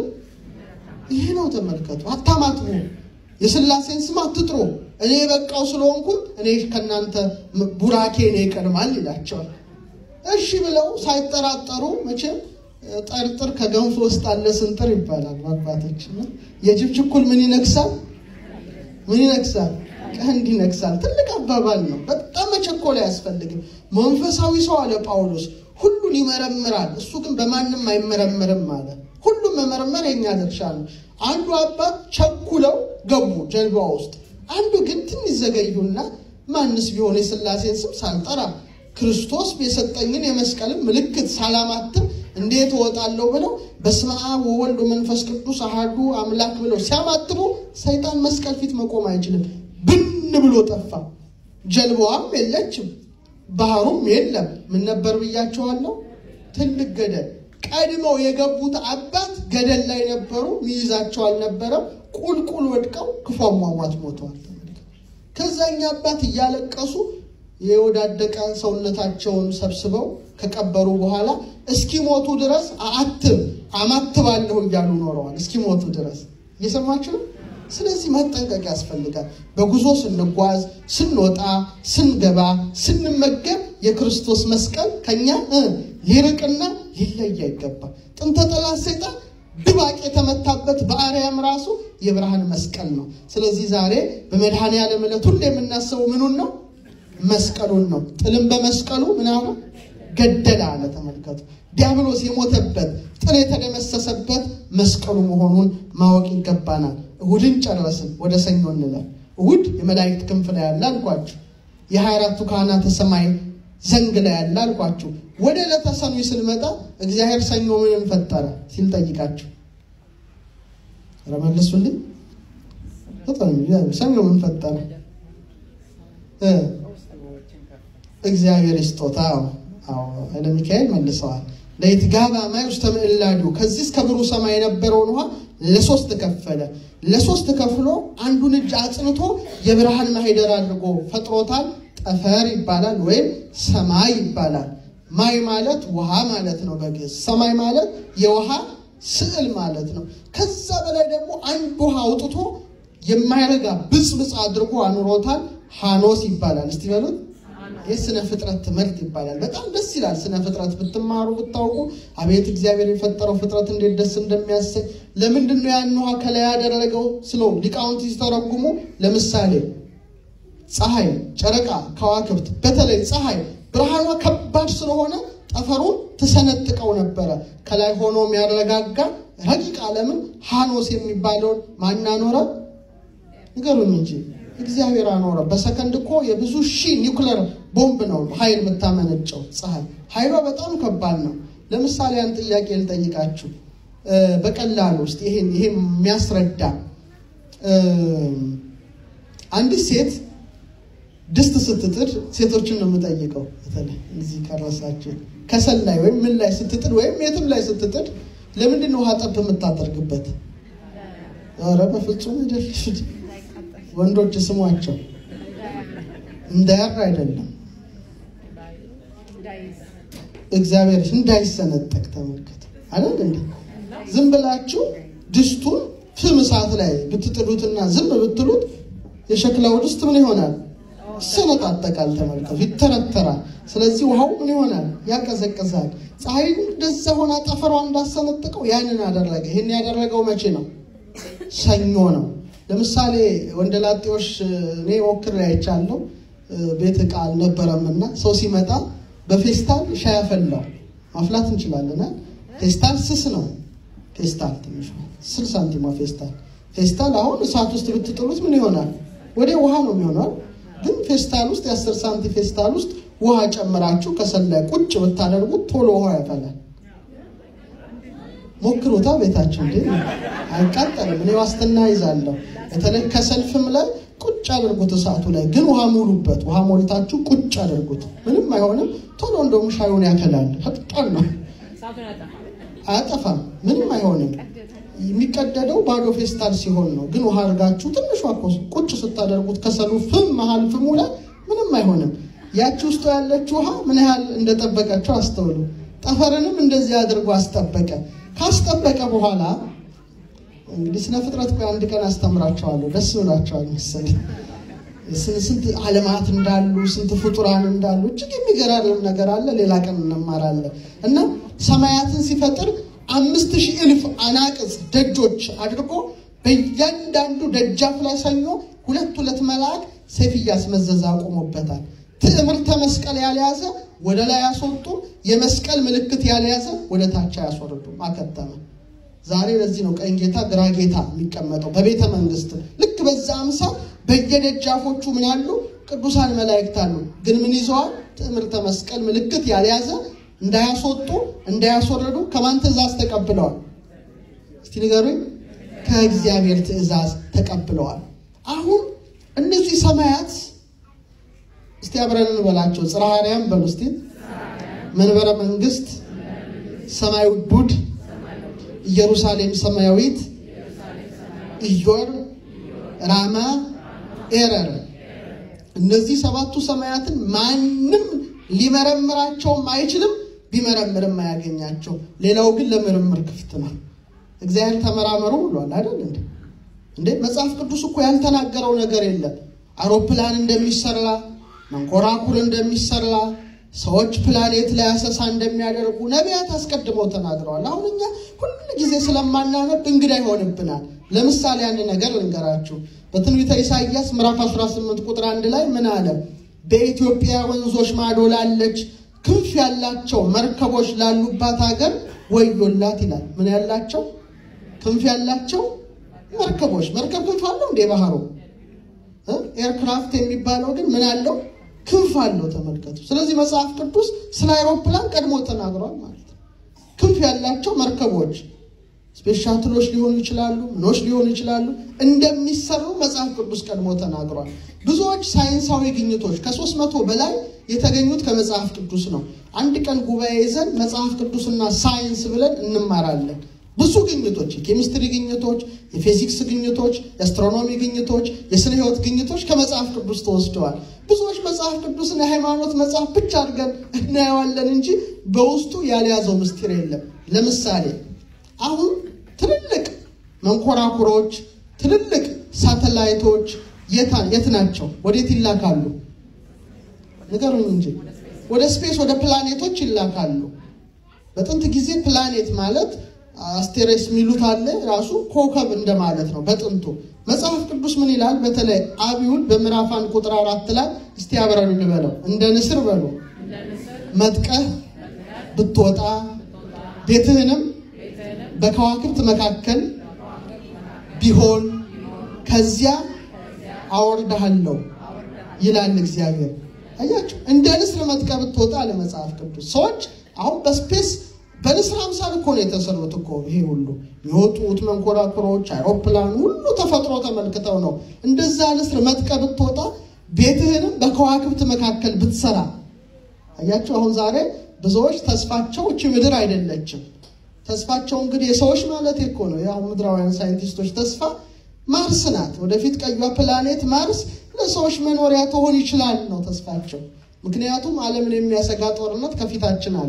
ይሄ ነው። ተመልከቱ። አታማትቡ፣ የሥላሴን ስም አትጥሩ። እኔ የበቃው ስለሆንኩ እኔ ከእናንተ ቡራኬ እኔ ይቀድማል ይላቸዋል። እሺ ብለው ሳይጠራጠሩ መቼም ጠርጥር ከገንፎ ውስጥ አለ ስንጥር ይባላል አባቶች። የጅብ ችኩል ምን ይነግሳል? ምን ይነግሳል? ቀንድ ይነግሳል። ትልቅ አባባል ነው። በጣም መቸኮል አያስፈልግም። መንፈሳዊ ሰው አለ ጳውሎስ ሁሉን ይመረምራል፣ እሱ ግን በማንም አይመረምርም አለ። ሁሉም መመርመር የኛ ድርሻ ነው። አንዱ አባት ቸኩለው ገቡ ጀልባ ውስጥ፣ አንዱ ግን ትንሽ ዘገዩና ማንስ ቢሆን የሥላሴን ስም ሳልጠራ ክርስቶስ የሰጠኝን የመስቀልን ምልክት ሳላማትም እንዴት እወጣለሁ ብለው በስመ አብ ወወልድ ወመንፈስ ቅዱስ አሐዱ አምላክ ብለው ሲያማትቡ ሰይጣን መስቀል ፊት መቆም አይችልም። ብን ብሎ ጠፋ። ጀልባዋም የለችም፣ ባህሩም የለም። ምን ነበር ብያቸዋለሁ? ትልቅ ገደል። ቀድመው የገቡት አባት ገደል ላይ ነበሩ፣ ሚይዛቸው አልነበረም። ቁልቁል ወድቀው ክፉ አሟሟት ሞተዋል። ከዛኛ አባት እያለቀሱ የወዳደቀ ሰውነታቸውን ሰብስበው ከቀበሩ በኋላ እስኪሞቱ ድረስ አትብ አማትባለሁ እያሉ ኖረዋል። እስኪሞቱ ድረስ እየሰማችሁ ነው። ስለዚህ መጠንቀቅ ያስፈልጋል። በጉዞ ስንጓዝ፣ ስንወጣ፣ ስንገባ፣ ስንመገብ የክርስቶስ መስቀል ከኛ ሊርቅና ሊለይ አይገባል። ጥንተ ጠላት ሰይጣን ድባቅ የተመታበት በአርያም ራሱ የብርሃን መስቀል ነው። ስለዚህ ዛሬ በመድኃኔ ዓለም ዕለት ሁሌ የምናስበው ምኑን ነው? መስቀሉን ነው። ጥልም በመስቀሉ ምናምን ገደለ አለ። ተመልከቱ። ዲያብሎስ የሞተበት ጥል የተደመሰሰበት መስቀሉ መሆኑን ማወቅ ይገባናል። እሁድን ጨረስን። ወደ ሰኞ እንለፍ። እሁድ የመላእክት ክንፍ ላይ ያለ አልኳችሁ። የሀያ አራቱ ካህናተ ሰማይ ዘንግ ላይ ያለ አልኳችሁ። ወደ ዕለተ ሰኑይ ስንመጣ እግዚአብሔር ሰኞ ምንን ፈጠረ ሲል ጠይቃችሁ ረመልሱልኝ። ሰኞ ምን ፈጠረ? እግዚአብሔር ስጦታ ኃይለ ሚካኤል መልሰዋል። ለይትጋባ ማይ ውስተ ምዕላዱ ከዚህ እስከ ብሩህ ሰማይ የነበረውን ውሃ ለሶስት ከፈለ። ለሶስት ከፍሎ አንዱን እጅ አጽንቶ የብርሃን ማህደር አድርጎ ፈጥሮታል። ጠፈር ይባላል ወይም ሰማይ ይባላል። ማይ ማለት ውሃ ማለት ነው በግዕዝ። ሰማይ ማለት የውሃ ስዕል ማለት ነው። ከዛ በላይ ደግሞ አንድ ውሃ አውጥቶ የማይረጋ ብጽብጽ አድርጎ አኑሮታል። ሃኖስ ይባላል። እስቲ በሉት ይህ ስነ ፍጥረት ትምህርት ይባላል። በጣም ደስ ይላል። ስነ ፍጥረት ብትማሩ ብታውቁ፣ አቤት እግዚአብሔር የፈጠረው ፍጥረት እንዴት ደስ እንደሚያሰኝ። ለምንድን ነው ያን ውሃ ከላይ ያደረገው ስለው ሊቃውንት ሲተረጉሙ፣ ለምሳሌ ፀሐይ፣ ጨረቃ፣ ከዋክብት በተለይ ፀሐይ ብርሃኗ ከባድ ስለሆነ ጠፈሩን ትሰነጥቀው ነበረ። ከላይ ሆኖ የሚያረጋጋ ረቂቅ ዓለምን ሃኖስ የሚባለውን ማናኖረ ንገሩኝ እንጂ እግዚአብሔር አኖረ። በሰከንድ እኮ የብዙ ሺህ ኒውክለር ቦምብ ነው ኃይል የምታመነጨው ፀሐይ። ኃይሏ በጣም ከባድ ነው። ለምሳሌ ያን ጥያቄ ልጠይቃችሁ በቀላሉ ውስጥ ይሄን ይሄ የሚያስረዳ አንዲት ሴት ድስት ስትጥድ ሴቶችን ነው የምጠይቀው። በተለይ እዚህ ቀረሳችሁ ከሰል ላይ ወይም ምን ላይ ስትጥድ ወይም የትም ላይ ስትጥድ ለምንድን ነው ውሃ ጠብ የምታደርግበት? ኧረ በፍጹም አይደለም። ወንዶች ስሟቸው እንዳያር አይደለም፣ እግዚአብሔር እንዳይሰነጠቅ ተመልከት አይደል እንዴ? ዝም ብላችሁ ድስቱን ፍም እሳት ላይ ብትጥዱትና ዝም ብትሉት የሸክላው ድስት ምን ይሆናል? ይሰነጣጠቃል። ተመልከቱ፣ ይተረተራል። ስለዚህ ውሃው ምን ይሆናል? ያቀዘቅዛል። ፀሐይ እንደዛ ሆና ጠፈሯ እንዳሰነጥቀው ያንን አደረገ። ይህን ያደረገው መቼ ነው? ሰኞ ነው። ለምሳሌ ወንደላጤዎች እኔ ሞክሬ አይቻለሁ። ቤት ዕቃ አልነበረምና ሰው ሲመጣ በፌስታል ሻይ አፈላው። ማፍላት እንችላለን። ፌስታል ስስ ነው። ፌስታል ትንሽ ስል ሳንቲማ ፌስታል ፌስታል አሁን እሳት ውስጥ ብትጥሉት ምን ይሆናል? ወደ ውሃ ነው የሚሆነው። ግን ፌስታል ውስጥ የአስር ሳንቲ ፌስታል ውስጥ ውሃ ጨምራችሁ ከሰል ላይ ቁጭ ብታደርጉት ቶሎ ውሃ ያፈላል። ሞክሩታ ቤታችን እንዴ አይቃጠልም። እኔ ዋስትና ይዛለሁ። በተለይ ከሰልፍም ላይ ቁጭ አድርጉት እሳቱ ላይ ግን ውሃ ሙሉበት። ውሃ ሞልታችሁ ቁጭ አድርጉት። ምንም አይሆንም። ቶሎ እንደውም ሻዩን ያፈላል። ፈጣን ነው፣ አያጠፋም። ምንም አይሆንም። የሚቀደደው ባዶ ፌስታል ሲሆን ነው። ግን ውሃ አድርጋችሁ ትንሿ ቁጭ ስታደርጉት ከሰሉ ፍም መሀል ፍሙ ላይ ምንም አይሆንም። ያቺ ውስጡ ያለች ውሃ ምን ያህል እንደጠበቀችው አስተውሉ። ጠፈርንም እንደዚህ አድርጎ አስጠበቀ። ካስጠበቀ በኋላ እንግዲህ ስነ ፍጥረት ቆይ አንድ ቀን አስተምራቸዋለሁ። ደስ ብላቸዋል መሰለኝ። ስንት ዓለማት እንዳሉ ስንት ፍጡራን እንዳሉ እጅግ የሚገራርም ነገር አለ። ሌላ ቀን እንማራለን እና ሰማያትን ሲፈጥር አምስት ሺህ እልፍ አናቅጽ ደጆች አድርጎ በእያንዳንዱ ደጃፍ ላይ ሰኞ ሁለት ሁለት መልአክ ሰይፍ እያስመዘዘ አቁሞበታል። ትዕምርተ መስቀል ያልያዘ ወደ ላይ ያስወጡ፣ የመስቀል ምልክት ያልያዘ ወደ ታች ያስወርዱ። አከተመ። ዛሬ ለዚህ ነው ቀኝ ጌታ ግራ ጌታ የሚቀመጠው በቤተ መንግስት። ልክ በዛ አምሳል በየደጃፎቹ ምን ያሉ ቅዱሳን መላእክት አሉ። ግን ምን ይዘዋል? ትዕምርተ መስቀል ምልክት ያልያዘ እንዳያስወጡ እንዳያስወረዱ ከማን ትእዛዝ ተቀብለዋል? እስቲ ንገሩኝ። ከእግዚአብሔር ትእዛዝ ተቀብለዋል። አሁን እነዚህ ሰማያት እስቲ አብረን እንበላቸው። ጽርሐ አርያም በሉ እስቲ። መንበረ መንግስት፣ ሰማይ ውዱድ፣ ኢየሩሳሌም ሰማያዊት፣ ኢዮር፣ ራማ፣ ኤረር እነዚህ ሰባቱ ሰማያትን ማንም ሊመረምራቸውም አይችልም፣ ቢመረምርም አያገኛቸው። ሌላው ግን ለምርምር ክፍት ነው። እግዚአብሔር ተመራመሩ ብሏል አይደል እንዴ? እንዴ መጽሐፍ ቅዱስ እኮ ያልተናገረው ነገር የለም። አውሮፕላን እንደሚሰራ መንኮራኩር እንደሚሰራ ሰዎች ፕላኔት ላይ አሰሳ እንደሚያደርጉ ነቢያት አስቀድመው ተናግረዋል። አሁን እኛ ሁሉ ጊዜ ስለማናነብ እንግዳ ይሆንብናል። ለምሳሌ አንድ ነገር ልንገራችሁ። በትንቢተ ኢሳይያስ ምዕራፍ 18 ቁጥር አንድ ላይ ምን አለ? በኢትዮጵያ ወንዞች ማዶ ላለች ክንፍ ያላቸው መርከቦች ላሉባት ሀገር ወዮላት ይላል። ምን ያላቸው ክንፍ ያላቸው መርከቦች። መርከብ ክንፍ አለው እንዴ? ባህሩ ኤርክራፍት የሚባለው ግን ምን አለው? ክንፍ አለው። ተመልከቱ። ስለዚህ መጽሐፍ ቅዱስ ስለ አይሮፕላን ቀድሞ ተናግሯል ማለት ነው። ክንፍ ያላቸው መርከቦች ስፔስ ሻትሎች ሊሆኑ ይችላሉ፣ ምኖች ሊሆኑ ይችላሉ። እንደሚሰሩ መጽሐፍ ቅዱስ ቀድሞ ተናግሯል። ብዙዎች ሳይንሳዊ ግኝቶች ከሶስት መቶ በላይ የተገኙት ከመጽሐፍ ቅዱስ ነው። አንድ ቀን ጉባኤ ይዘን መጽሐፍ ቅዱስና ሳይንስ ብለን እንማራለን። ብዙ ግኝቶች፣ የኬሚስትሪ ግኝቶች፣ የፊዚክስ ግኝቶች፣ የአስትሮኖሚ ግኝቶች፣ የስነ ህይወት ግኝቶች ከመጽሐፍ ቅዱስ ተወስደዋል። ብዙዎች መጽሐፍ ቅዱስን የሃይማኖት መጽሐፍ ብቻ አድርገን እናየዋለን እንጂ በውስጡ ያልያዘው ምስጢር የለም። ለምሳሌ አሁን ትልልቅ መንኮራኩሮች፣ ትልልቅ ሳተላይቶች የት ናቸው? ወዴት ይላካሉ? ንገሩኝ እንጂ ወደ ስፔስ ወደ ፕላኔቶች ይላካሉ። በጥንት ጊዜ ፕላኔት ማለት አስቴሬስ የሚሉት አለ ራሱ ኮከብ እንደማለት ነው በጥንቱ። መጽሐፍ ቅዱስ ምን ይላል? በተለይ አብዩን በምዕራፍ አንድ ቁጥር አራት ላይ እስቲ አብረን እንበለው። እንደ ንስር በሉ መጥቀህ ብትወጣ ቤትህንም በከዋክብት መካከል ቢሆን ከዚያ አወርድሃለሁ ይላል እግዚአብሔር። አያችሁ፣ እንደ ንስር መጥቀህ ብትወጣ አለ መጽሐፍ ቅዱስ። ሰዎች አሁን በስፔስ በንስር አምሳል እኮ ነው የተሰሩት እኮ ይሄ ሁሉ የወጡት መንኮራኩሮች፣ አይሮፕላን ሁሉ ተፈጥሮ ተመልክተው ነው። እንደዛ ንስር መጥቀህ ብትወጣ ቤትህንም በከዋክብት መካከል ብትሰራ። አያችሁ፣ አሁን ዛሬ ብዙዎች ተስፋቸው እቺ ምድር አይደለችም ተስፋቸው እንግዲህ የሰዎች ማለት እኮ ነው። ያው ምድራውያን ሳይንቲስቶች ተስፋ ማርስ ናት። ወደፊት ቀዩ ፕላኔት ማርስ ለሰዎች መኖሪያ ትሆን ይችላል ነው ተስፋቸው። ምክንያቱም ዓለምን የሚያሰጋ ጦርነት ከፊታችን አለ።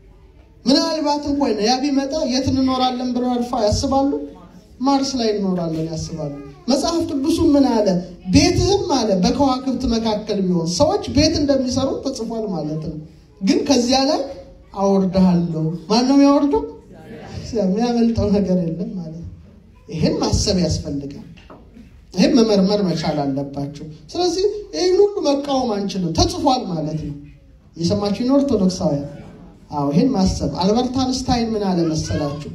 ምናልባት እንኳን ያ ቢመጣ የት እንኖራለን ብለው አልፋ ያስባሉ። ማርስ ላይ እንኖራለን ያስባሉ። መጽሐፍ ቅዱሱ ምን አለ? ቤትህም አለ በከዋክብት መካከል ቢሆን ሰዎች ቤት እንደሚሰሩ ተጽፏል ማለት ነው። ግን ከዚያ ላይ አወርድሃለሁ። ማን ነው የሚያወርደው? የሚያመልጠው ነገር የለም ማለት ነው። ይህን ማሰብ ያስፈልጋል። ይህን መመርመር መቻል አለባቸው። ስለዚህ ይህን ሁሉ መቃወም አንችልም፣ ተጽፏል ማለት ነው። የሰማችሁ ነው ኦርቶዶክሳውያን። አዎ ይህን ማሰብ አልበርት አንስታይን ምን አለ መሰላችሁ?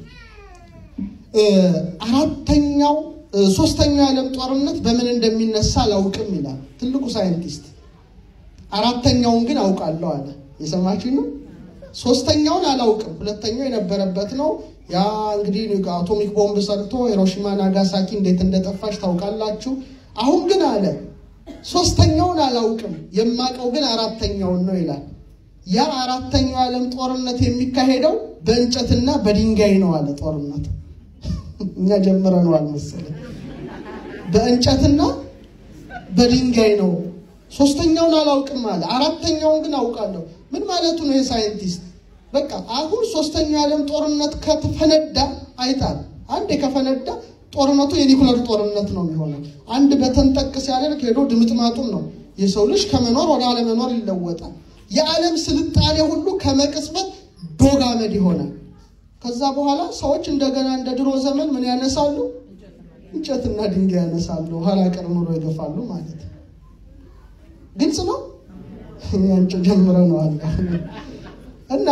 አራተኛው ሶስተኛው የዓለም ጦርነት በምን እንደሚነሳ አላውቅም ይላል ትልቁ ሳይንቲስት። አራተኛውን ግን አውቃለሁ አለ። የሰማችሁ ነው። ሶስተኛውን አላውቅም፣ ሁለተኛው የነበረበት ነው። ያ እንግዲህ አቶሚክ ቦምብ ሰርቶ ሂሮሺማ ናጋሳኪ እንዴት እንደጠፋች ታውቃላችሁ። አሁን ግን አለ ሶስተኛውን አላውቅም፣ የማውቀው ግን አራተኛውን ነው ይላል። ያ አራተኛው የዓለም ጦርነት የሚካሄደው በእንጨትና በድንጋይ ነው አለ። ጦርነት እኛ ጀምረነዋል መሰለኝ። በእንጨትና በድንጋይ ነው። ሶስተኛውን አላውቅም አለ። አራተኛውን ግን አውቃለሁ። ምን ማለቱ ነው? የሳይንቲስት በቃ አሁን ሶስተኛው የዓለም ጦርነት ከተፈነዳ አይታል። አንዴ ከፈነዳ ጦርነቱ የኒኩለር ጦርነት ነው የሚሆነው። አንድ በተንጠቅ ሲያደርግ ሄዶ ድምጥማጡን ነው የሰው ልጅ ከመኖር ወደ አለመኖር ይለወጣል። የዓለም ስልጣኔ ሁሉ ከመቅጽበት ዶግ አመድ ይሆናል። ከዛ በኋላ ሰዎች እንደገና እንደ ድሮ ዘመን ምን ያነሳሉ? እንጨትና ድንጋይ ያነሳሉ። ኋላ ቀር ኑሮ ይገፋሉ ማለት ነው። ግልጽ ነው። እኛንጭ ጀምረነዋል እና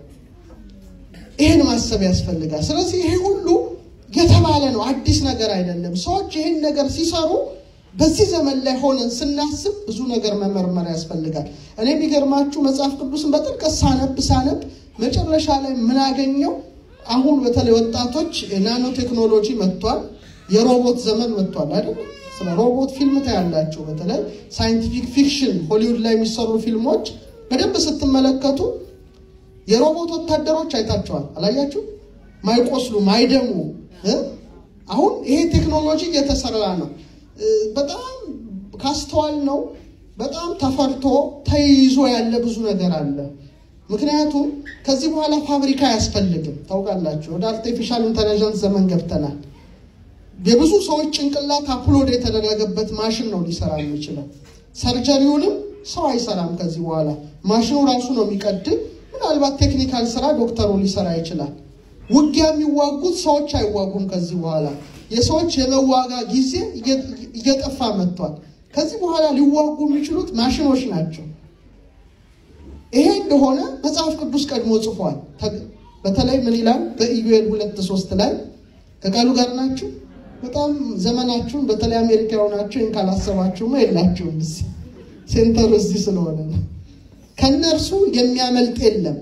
ይህን ማሰብ ያስፈልጋል። ስለዚህ ይሄ ሁሉ የተባለ ነው፣ አዲስ ነገር አይደለም። ሰዎች ይህን ነገር ሲሰሩ በዚህ ዘመን ላይ ሆነን ስናስብ ብዙ ነገር መመርመር ያስፈልጋል። እኔ የሚገርማችሁ መጽሐፍ ቅዱስን በጥልቀት ሳነብ ሳነብ መጨረሻ ላይ ምናገኘው አሁን በተለይ ወጣቶች ናኖ ቴክኖሎጂ መጥቷል፣ የሮቦት ዘመን መጥቷል አይደል? ስለ ሮቦት ፊልም ታያላችሁ። በተለይ ሳይንቲፊክ ፊክሽን ሆሊውድ ላይ የሚሰሩ ፊልሞች በደንብ ስትመለከቱ የሮቦት ወታደሮች አይታቸዋል። አላያችሁ? ማይቆስሉ ማይደሙ። አሁን ይሄ ቴክኖሎጂ እየተሰራ ነው። በጣም ካስተዋል ነው በጣም ተፈርቶ ተይዞ ያለ ብዙ ነገር አለ። ምክንያቱም ከዚህ በኋላ ፋብሪካ አያስፈልግም። ታውቃላችሁ፣ ወደ አርቲፊሻል ኢንተለጀንስ ዘመን ገብተናል። የብዙ ሰዎች ጭንቅላት አፕሎድ የተደረገበት ማሽን ነው ሊሰራ የሚችለው። ሰርጀሪውንም ሰው አይሰራም ከዚህ በኋላ ማሽኑ ራሱ ነው የሚቀድም። ምናልባት ቴክኒካል ስራ ዶክተሩ ሊሰራ ይችላል። ውጊያ የሚዋጉት ሰዎች አይዋጉም ከዚህ በኋላ የሰዎች የመዋጋ ጊዜ እየጠፋ መጥቷል። ከዚህ በኋላ ሊዋጉ የሚችሉት ማሽኖች ናቸው። ይሄ እንደሆነ መጽሐፍ ቅዱስ ቀድሞ ጽፏል። በተለይ ምን ይላል? በኢዩኤል ሁለት ሶስት ላይ ከቃሉ ጋር ናችሁ። በጣም ዘመናችሁን በተለይ አሜሪካ የሆናችሁ ይህን ካላሰባችሁማ የላችሁም። እዚህ ሴንተሩ እዚህ ስለሆነ ነው። ከእነርሱ የሚያመልጥ የለም።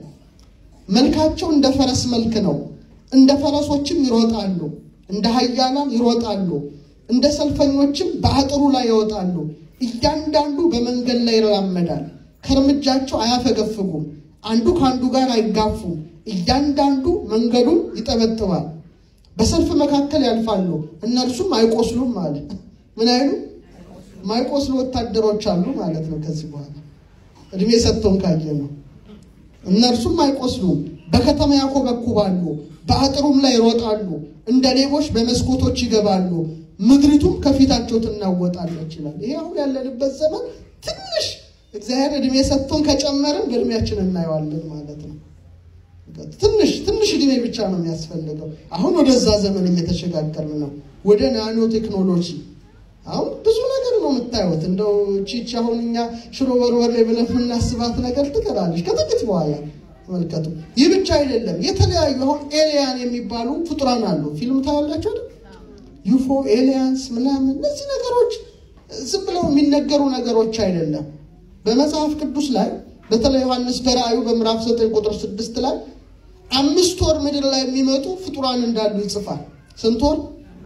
መልካቸው እንደ ፈረስ መልክ ነው። እንደ ፈረሶችም ይሮጣሉ፣ እንደ ኃያላን ይሮጣሉ፣ እንደ ሰልፈኞችም በአጥሩ ላይ ይወጣሉ። እያንዳንዱ በመንገድ ላይ ይራመዳል፣ ከእርምጃቸው አያፈገፍጉም። አንዱ ከአንዱ ጋር አይጋፉም። እያንዳንዱ መንገዱን ይጠበጥባል። በሰልፍ መካከል ያልፋሉ፣ እነርሱም አይቆስሉም አለ። ምን አይሉ ማይቆስሉ ወታደሮች አሉ ማለት ነው። ከዚህ በኋላ እድሜ ሰጥቶን ካየ ነው። እነርሱም አይቆስሉም፣ በከተማ ያኮበኩባሉ፣ በአጥሩም ላይ ይሮጣሉ፣ እንደ ሌቦች በመስኮቶች ይገባሉ፣ ምድሪቱም ከፊታቸው ትናወጣለች ይላል። ይሄ አሁን ያለንበት ዘመን ትንሽ እግዚአብሔር እድሜ ሰጥቶን ከጨመርን በእድሜያችን እናየዋለን ማለት ነው። ትንሽ ትንሽ እድሜ ብቻ ነው የሚያስፈልገው። አሁን ወደዛ ዘመን እየተሸጋገርን ነው፣ ወደ ናኖ ቴክኖሎጂ። አሁን ብዙ ነገር ነው የምታዩት። እንደው ቺች አሁን እኛ ሽሮ በርበሬ ብለን የምናስባት ነገር ትቀራለች ከጥቂት በኋላ ተመልከቱ። ይህ ብቻ አይደለም፣ የተለያዩ አሁን ኤሊያን የሚባሉ ፍጡራን አሉ። ፊልም ታያላችሁ አይደል? ዩፎ ኤሊያንስ ምናምን፣ እነዚህ ነገሮች ዝም ብለው የሚነገሩ ነገሮች አይደለም። በመጽሐፍ ቅዱስ ላይ በተለይ ዮሐንስ በራእዩ በምዕራፍ 9 ቁጥር 6 ላይ አምስት ወር ምድር ላይ የሚመጡ ፍጡራን እንዳሉ ይጽፋል። ስንት ወር?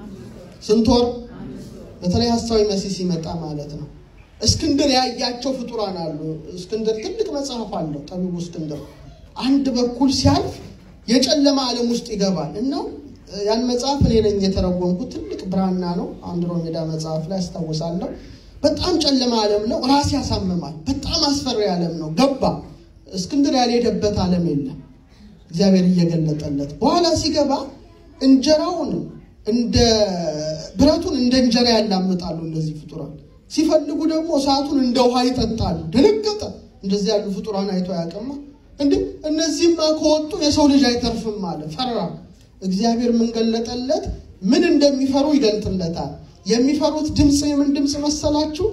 ስንት ወር? በተለይ ሐሳዊ መሲህ ሲመጣ ማለት ነው። እስክንድር ያያቸው ፍጡራን አሉ። እስክንድር ትልቅ መጽሐፍ አለው ጠቢቡ እስክንድር። አንድ በኩል ሲያልፍ የጨለማ ዓለም ውስጥ ይገባል እና ያን መጽሐፍ እኔ ነኝ የተረጎምኩት። ትልቅ ብራና ነው። አንድሮሜዳ መጽሐፍ ላይ አስታውሳለሁ። በጣም ጨለማ ዓለም ነው። ራስ ያሳምማል። በጣም አስፈሪ ዓለም ነው። ገባ። እስክንድር ያልሄደበት ዓለም የለም። እግዚአብሔር እየገለጠለት በኋላ ሲገባ እንጀራውን እንደ ብረቱን እንደ እንጀራ ያላምጣሉ እነዚህ ፍጡራን። ሲፈልጉ ደግሞ እሳቱን እንደ ውሃ ይጠጣሉ። ደነገጠ። እንደዚህ ያሉ ፍጡራን አይቶ ያቀማ እንዴ! እነዚህማ ከወጡ የሰው ልጅ አይተርፍም አለ። ፈራ። እግዚአብሔር ምን ገለጠለት? ምን እንደሚፈሩ ይገልጥለታል። የሚፈሩት ድምፅ የምን ድምፅ መሰላችሁ?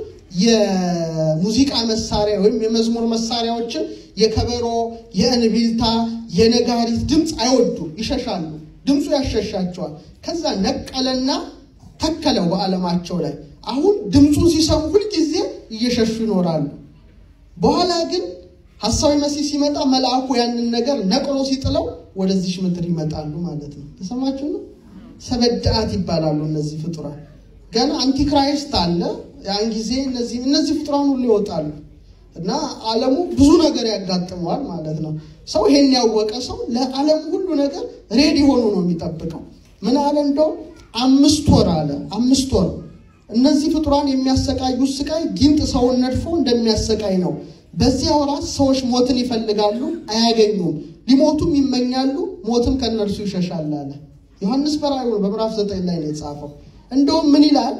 የሙዚቃ መሳሪያ ወይም የመዝሙር መሳሪያዎችን የከበሮ፣ የእንቢልታ፣ የነጋሪት ድምፅ አይወዱም፣ ይሸሻሉ። ድምፁ ያሸሻቸዋል። ከዛ ነቀለና ተከለው በዓለማቸው ላይ። አሁን ድምፁን ሲሰሙ ሁልጊዜ እየሸሹ ይኖራሉ። በኋላ ግን ሐሳዊ መሲህ ሲመጣ መልአኩ ያንን ነገር ነቅሎ ሲጥለው ወደዚች ምድር ይመጣሉ ማለት ነው። ተሰማችሁ ነው። ሰበዳአት ይባላሉ እነዚህ ፍጡራን። ገና አንቲክራይስት አለ። ያን ጊዜ እነዚህ እነዚህ ፍጡራን ሁሉ ይወጣሉ እና ዓለሙ ብዙ ነገር ያጋጥመዋል ማለት ነው። ሰው ይሄን ያወቀ ሰው ለዓለሙ ሁሉ ነገር ሬዲ ሆኖ ነው የሚጠብቀው። ምን አለ እንደው አምስት ወር አለ አምስት ወር እነዚህ ፍጡራን የሚያሰቃዩት ስቃይ ጊንጥ ሰውን ነድፎ እንደሚያሰቃይ ነው። በዚያ ወራት ሰዎች ሞትን ይፈልጋሉ፣ አያገኙም። ሊሞቱም ይመኛሉ፣ ሞትም ከእነርሱ ይሸሻል አለ ዮሐንስ በራእዩ በምዕራፍ ዘጠኝ ላይ ነው የጻፈው። እንደውም ምን ይላል?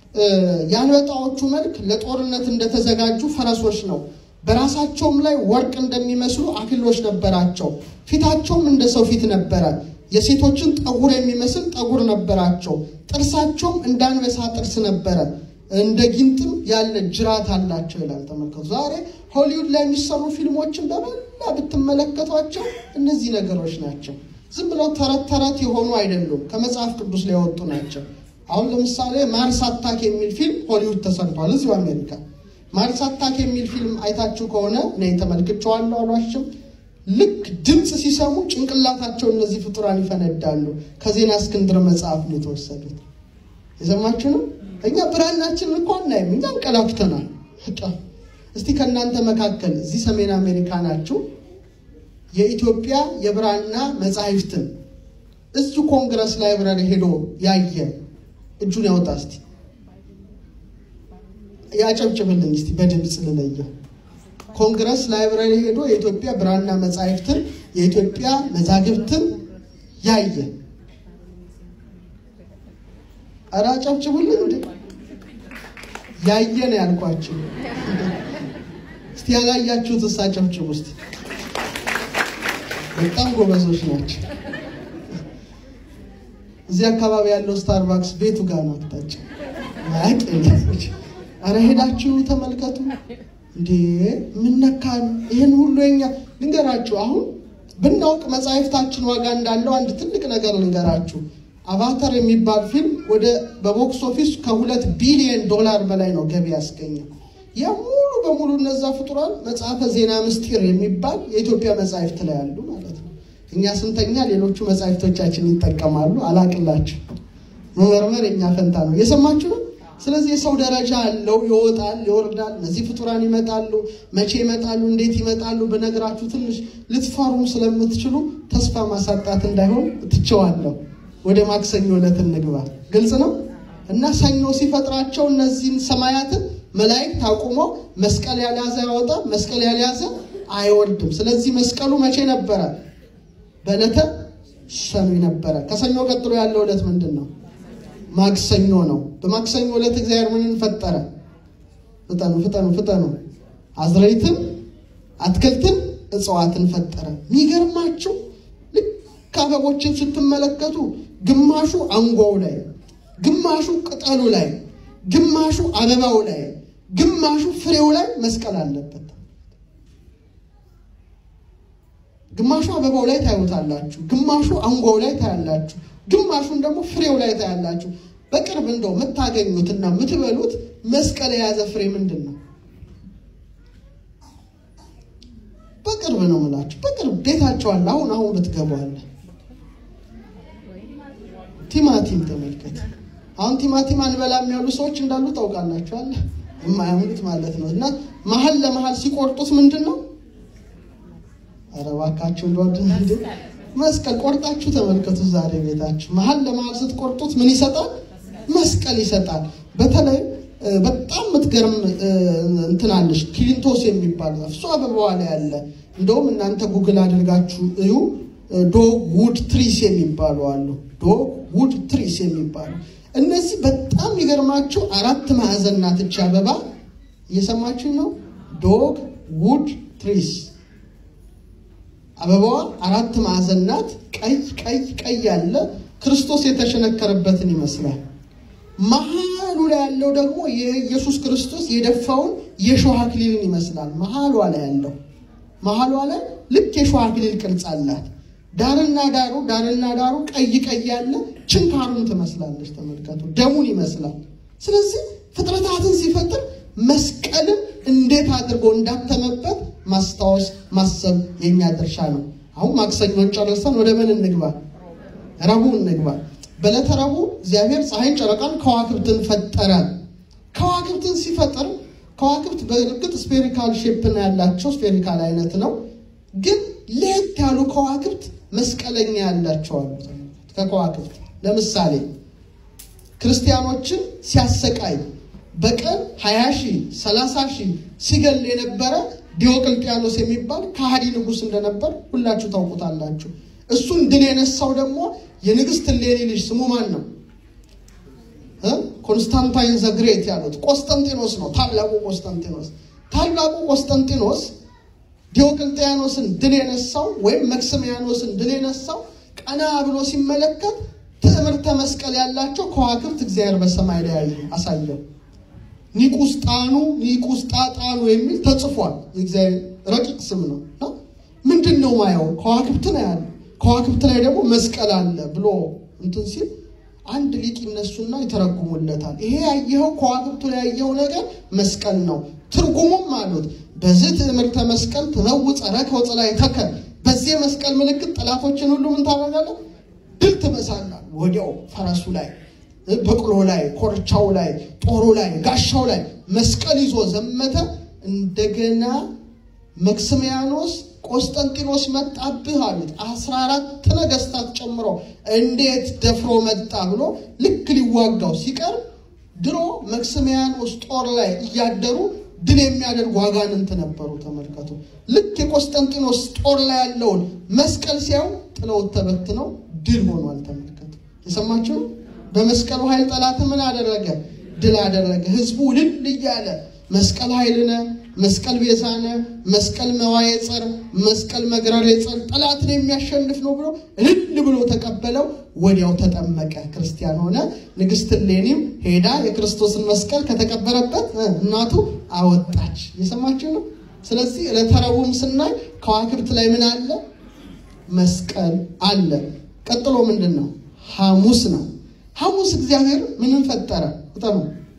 የአንበጣዎቹ መልክ ለጦርነት እንደተዘጋጁ ፈረሶች ነው። በራሳቸውም ላይ ወርቅ እንደሚመስሉ አክሊሎች ነበራቸው። ፊታቸውም እንደ ሰው ፊት ነበረ። የሴቶችን ጠጉር የሚመስል ጠጉር ነበራቸው። ጥርሳቸውም እንደ አንበሳ ጥርስ ነበረ። እንደ ጊንጥም ያለ ጅራት አላቸው ይላል። ተመልከቱ። ዛሬ ሆሊውድ ላይ የሚሰሩ ፊልሞችን በመላ ብትመለከቷቸው እነዚህ ነገሮች ናቸው። ዝም ብለው ተረት ተረት የሆኑ አይደሉም። ከመጽሐፍ ቅዱስ ላይ የወጡ ናቸው። አሁን ለምሳሌ ማርስ አታክ የሚል ፊልም ሆሊውድ ተሰርቷል፣ እዚሁ አሜሪካ። ማርስ አታክ የሚል ፊልም አይታችሁ ከሆነ እኔ ተመልክቼዋለሁ፣ አሏሽም ልክ ድምፅ ሲሰሙ ጭንቅላታቸው እነዚህ ፍጡራን ይፈነዳሉ። ከዜና እስክንድር መጽሐፍ ነው የተወሰዱት። የሰማችሁ ነው። እኛ ብርሃናችንን እኮ አናይም፣ እኛ እንቀላፍተናል። እስቲ ከእናንተ መካከል እዚህ ሰሜን አሜሪካ ናችሁ የኢትዮጵያ የብራና መጻሕፍትን እዚሁ ኮንግረስ ላይብረሪ ሄዶ ያየ እጁን ያወጣ እስቲ ያጨብጭብልኝ እስቲ በድምፅ ልለየው። ኮንግረስ ላይብረሪ ሄዶ የኢትዮጵያ ብራና መጻሕፍትን የኢትዮጵያ መዛግብትን ያየ ኧረ አጨብጭቡልኝ። እንደ ያየ ነው ያልኳችሁ። እስቲ ያላያችሁት እሳ አጨብጭቡ እስቲ። በጣም ጎበዞች ናቸው። እዚህ አካባቢ ያለው ስታርባክስ ቤቱ ጋር ነው አቅጣጫ ያቄ አረ ሄዳችሁ ተመልከቱ። እንዴ ምነካን ይህን ሁሉ የኛ ልንገራችሁ። አሁን ብናውቅ መጽሐፍታችን ዋጋ እንዳለው አንድ ትልቅ ነገር ልንገራችሁ። አቫታር የሚባል ፊልም ወደ በቦክስ ኦፊስ ከሁለት ቢሊዮን ዶላር በላይ ነው ገቢ ያስገኘው። ያ ሙሉ በሙሉ እነዛ ፍጡራን መጽሐፈ ዜና ምስጢር የሚባል የኢትዮጵያ መጽሐፍት ላይ ያሉ ማለት ነው። እኛ ስንተኛ ሌሎቹ መጽሐፍቶቻችን ይጠቀማሉ። አላቅላችሁ መመርመር የኛ ፈንታ ነው። የሰማችሁ ነው። ስለዚህ የሰው ደረጃ አለው፣ ይወጣል፣ ይወርዳል። እነዚህ ፍጡራን ይመጣሉ። መቼ ይመጣሉ፣ እንዴት ይመጣሉ ብነግራችሁ ትንሽ ልትፈሩም ስለምትችሉ ተስፋ ማሳጣት እንዳይሆን ትቸዋለሁ። ወደ ማክሰኞ ዕለት እንግባ። ግልጽ ነው እና ሰኞ ሲፈጥራቸው እነዚህን ሰማያትን መላእክት አቁሞ መስቀል ያልያዘ ያወጣ፣ መስቀል ያልያዘ አይወርድም። ስለዚህ መስቀሉ መቼ ነበረ? በዕለተ ሰኞ ነበረ። ከሰኞ ቀጥሎ ያለው ዕለት ምንድን ነው? ማክሰኞ ነው። በማክሰኞ ዕለት እግዚአብሔር ምንን ፈጠረ? ፍጠኑ ፍጠኑ ፍጠኑ። አዝረይትን፣ አትክልትን፣ እጽዋትን ፈጠረ። የሚገርማችሁ ልክ አበቦችን ስትመለከቱ ግማሹ አንጓው ላይ፣ ግማሹ ቅጠሉ ላይ፣ ግማሹ አበባው ላይ፣ ግማሹ ፍሬው ላይ መስቀል አለበት። ግማሹ አበባው ላይ ታዩታላችሁ፣ ግማሹ አንጓው ላይ ታያላችሁ፣ ግማሹን ደግሞ ፍሬው ላይ ታያላችሁ። በቅርብ እንደው የምታገኙትና የምትበሉት መስቀል የያዘ ፍሬ ምንድን ነው? በቅርብ ነው የምላችሁ። በቅርብ ቤታቸው አለ። አሁን አሁን ብትገቡ አለ። ቲማቲም ተመልከት። አሁን ቲማቲም አንበላም ያሉ ሰዎች እንዳሉ ታውቃላችሁ። አለ የማያምኑት ማለት ነው። እና መሀል ለመሀል ሲቆርጡት ምንድን ነው? ኧረ እባካችሁ እንደወድ መስቀል ቆርጣችሁ ተመልከቱ። ዛሬ ቤታችሁ መሀል ለመሀል ስትቆርጡት ምን ይሰጣል? መስቀል ይሰጣል። በተለይ በጣም የምትገርም እንትናለች ክሊንቶስ የሚባል እሱ አበባዋ ላይ ያለ እንደውም እናንተ ጉግል አድርጋችሁ እዩ። ዶግ ውድ ትሪስ የሚባሉ አሉ። ዶግ ውድ ትሪስ የሚባሉ እነዚህ በጣም የሚገርማቸው አራት ማዕዘን ናት እቺ አበባ። እየሰማችሁ ነው። ዶግ ውድ ትሪስ አበባዋ አራት ማዕዘን ናት። ቀይ ቀይ ቀይ ያለ ክርስቶስ የተሸነከረበትን ይመስላል። መሀሉ ላይ ያለው ደግሞ የኢየሱስ ክርስቶስ የደፋውን የሾህ አክሊልን ይመስላል። መሀሏ ላይ ያለው መሀሏ ላይ ልክ የሾህ አክሊል ቅርጽ አላት። ዳርና ዳሩ ዳርና ዳሩ ቀይ ቀይ ያለ ችንካሩን ትመስላለች። ተመልከቱ፣ ደሙን ይመስላል። ስለዚህ ፍጥረታትን ሲፈጥር መስቀልን እንዴት አድርጎ እንዳተመበት ማስታወስ ማሰብ የኛ ድርሻ ነው። አሁን ማክሰኞን ጨርሰን ወደ ምን እንግባ? ረቡዕ እንግባ። በዕለተ ረቡዕ እግዚአብሔር ፀሐይን፣ ጨረቃን፣ ከዋክብትን ፈጠረ። ከዋክብትን ሲፈጥር ከዋክብት በእርግጥ ስፔሪካል ሼፕ ነው ያላቸው፣ ስፔሪካል አይነት ነው። ግን ለየት ያሉ ከዋክብት መስቀለኛ ያላቸው አሉ። ከከዋክብት ለምሳሌ ክርስቲያኖችን ሲያሰቃይ በቀን 20 ሺህ 30 ሺህ ሲገል የነበረ ዲዮቅልጥያኖስ የሚባል ከሃዲ ንጉሥ እንደነበር ሁላችሁ ታውቁታላችሁ። እሱን ድል የነሳው ደግሞ የንግሥት እሌኒ ልጅ ስሙ ማን ነው? ኮንስታንታይን ዘግሬት ያሉት ቆስጠንጢኖስ ነው። ታላቁ ቆስጠንጢኖስ ታላቁ ቆስጠንጢኖስ ዲዮቅልጥያኖስን ድል የነሳው ወይም መክስሚያኖስን ድል የነሳው ቀና ብሎ ሲመለከት ትዕምርተ መስቀል ያላቸው ከዋክብት እግዚአብሔር በሰማይ ላይ አሳየው። ኒቁስጣኑ ኒቁስጣጣኑ የሚል ተጽፏል። የእግዚአብሔር ረቂቅ ስም ነው። ምንድን ነው ማየው? ከዋክብት ነው ያለ። ከዋክብት ላይ ደግሞ መስቀል አለ ብሎ እንትን ሲል አንድ ሊቅ ይነሱና ይተረጉሙለታል። ይሄ ያየኸው ከዋክብቱ ላይ ያየኸው ነገር መስቀል ነው። ትርጉሙም አሉት በዚህ ትዕምርተ መስቀል ትመውፀ ረከ ወፀላይ ተከል በዚህ መስቀል ምልክት ጠላቶችን ሁሉ ምን ታደርጋለህ? ድል ትመሳለህ። ወዲያው ፈረሱ ላይ በቅሎ ላይ ኮርቻው ላይ ጦሩ ላይ ጋሻው ላይ መስቀል ይዞ ዘመተ። እንደገና መክስሚያኖስ ቆስጠንጢኖስ መጣብህ አሉት። አስራ አራት ነገስታት ጨምሮ እንዴት ደፍሮ መጣ ብሎ ልክ ሊዋጋው ሲቀርብ ድሮ መክስሚያኖስ ጦር ላይ እያደሩ ድል የሚያደርጉ አጋንንት ነበሩ። ተመልከቱ። ልክ የቆስጠንጢኖስ ጦር ላይ ያለውን መስቀል ሲያዩ ጥለውት ተበትነው ድል ሆኗል። ተመልከቱ። የሰማችሁ በመስቀሉ ኃይል ጠላት ምን አደረገ? ድል አደረገ። ህዝቡ ልል እያለ መስቀል ኃይልነ፣ መስቀል ቤዛነ፣ መስቀል መዋየ ጸር፣ መስቀል መግረር ጸር ጠላትን የሚያሸንፍ ነው ብሎ እልል ብሎ ተቀበለው። ወዲያው ተጠመቀ፣ ክርስቲያን ሆነ። ንግሥት እሌኒም ሄዳ የክርስቶስን መስቀል ከተቀበረበት እናቱ አወጣች። የሰማችሁ ነው። ስለዚህ ዕለተ ረቡዕም ስናይ ከዋክብት ላይ ምን አለ? መስቀል አለ። ቀጥሎ ምንድን ነው? ሐሙስ ነው። ሐሙስ እግዚአብሔር ምንም ፈጠረ? ቁጠሩ።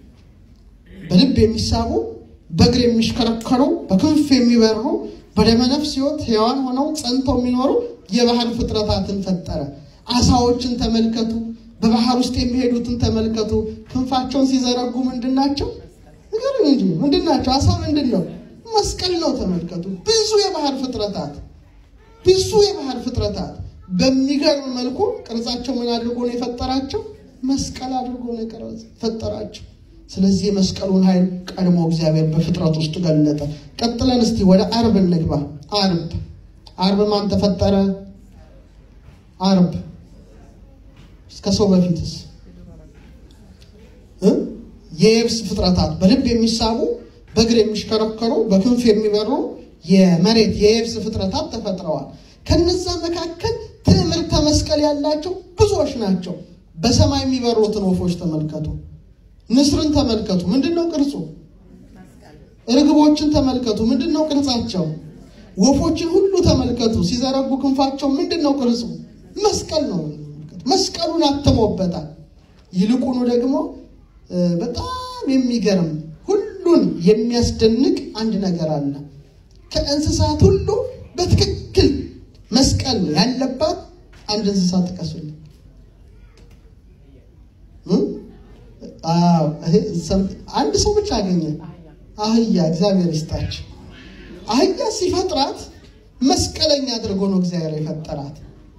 በልብ የሚሳቡ በእግር የሚሽከረከሩ በክንፍ የሚበሩ በደመ ነፍስ ሕይወት ሕያዋን ሆነው ጸንተው የሚኖሩ የባህር ፍጥረታትን ፈጠረ። አሳዎችን ተመልከቱ። በባህር ውስጥ የሚሄዱትን ተመልከቱ። ክንፋቸውን ሲዘረጉ ምንድን ናቸው? ንገሩኝ እንጂ ምንድን ናቸው? አሳ ምንድን ነው? መስቀል ነው። ተመልከቱ። ብዙ የባህር ፍጥረታት ብዙ የባህር ፍጥረታት በሚገርም መልኩ ቅርጻቸው ምን አድርጎ ነው የፈጠራቸው? መስቀል አድርጎ ነው የፈጠራቸው። ስለዚህ የመስቀሉን ኃይል ቀድሞ እግዚአብሔር በፍጥረት ውስጥ ገለጠ። ቀጥለን እስቲ ወደ አርብ እንግባ። አርብ አርብ ማን ተፈጠረ? አርብ እስከ ሰው በፊትስ የየብስ ፍጥረታት በልብ የሚሳቡ በእግር የሚሽከረከሩ በክንፍ የሚበሩ የመሬት የየብስ ፍጥረታት ተፈጥረዋል። ከነዛ መካከል ትዕምርተ መስቀል ያላቸው ብዙዎች ናቸው። በሰማይ የሚበሩትን ወፎች ተመልከቱ። ንስርን ተመልከቱ። ምንድን ነው ቅርጹ? ርግቦችን ተመልከቱ። ምንድን ነው ቅርጻቸው? ወፎችን ሁሉ ተመልከቱ። ሲዘረጉ ክንፋቸው ምንድን ነው ቅርጹ? መስቀል ነው። መስቀሉን አትሞበታል። ይልቁኑ ደግሞ በጣም የሚገርም ሁሉን የሚያስደንቅ አንድ ነገር አለ። ከእንስሳት ሁሉ በትክክል መስቀል ያለባት አንድ እንስሳ ጥቀሱልኝ። አንድ ሰው ብቻ አገኘ። አህያ። እግዚአብሔር ይስጣቸው። አህያ ሲፈጥራት መስቀለኛ አድርጎ ነው እግዚአብሔር የፈጠራት።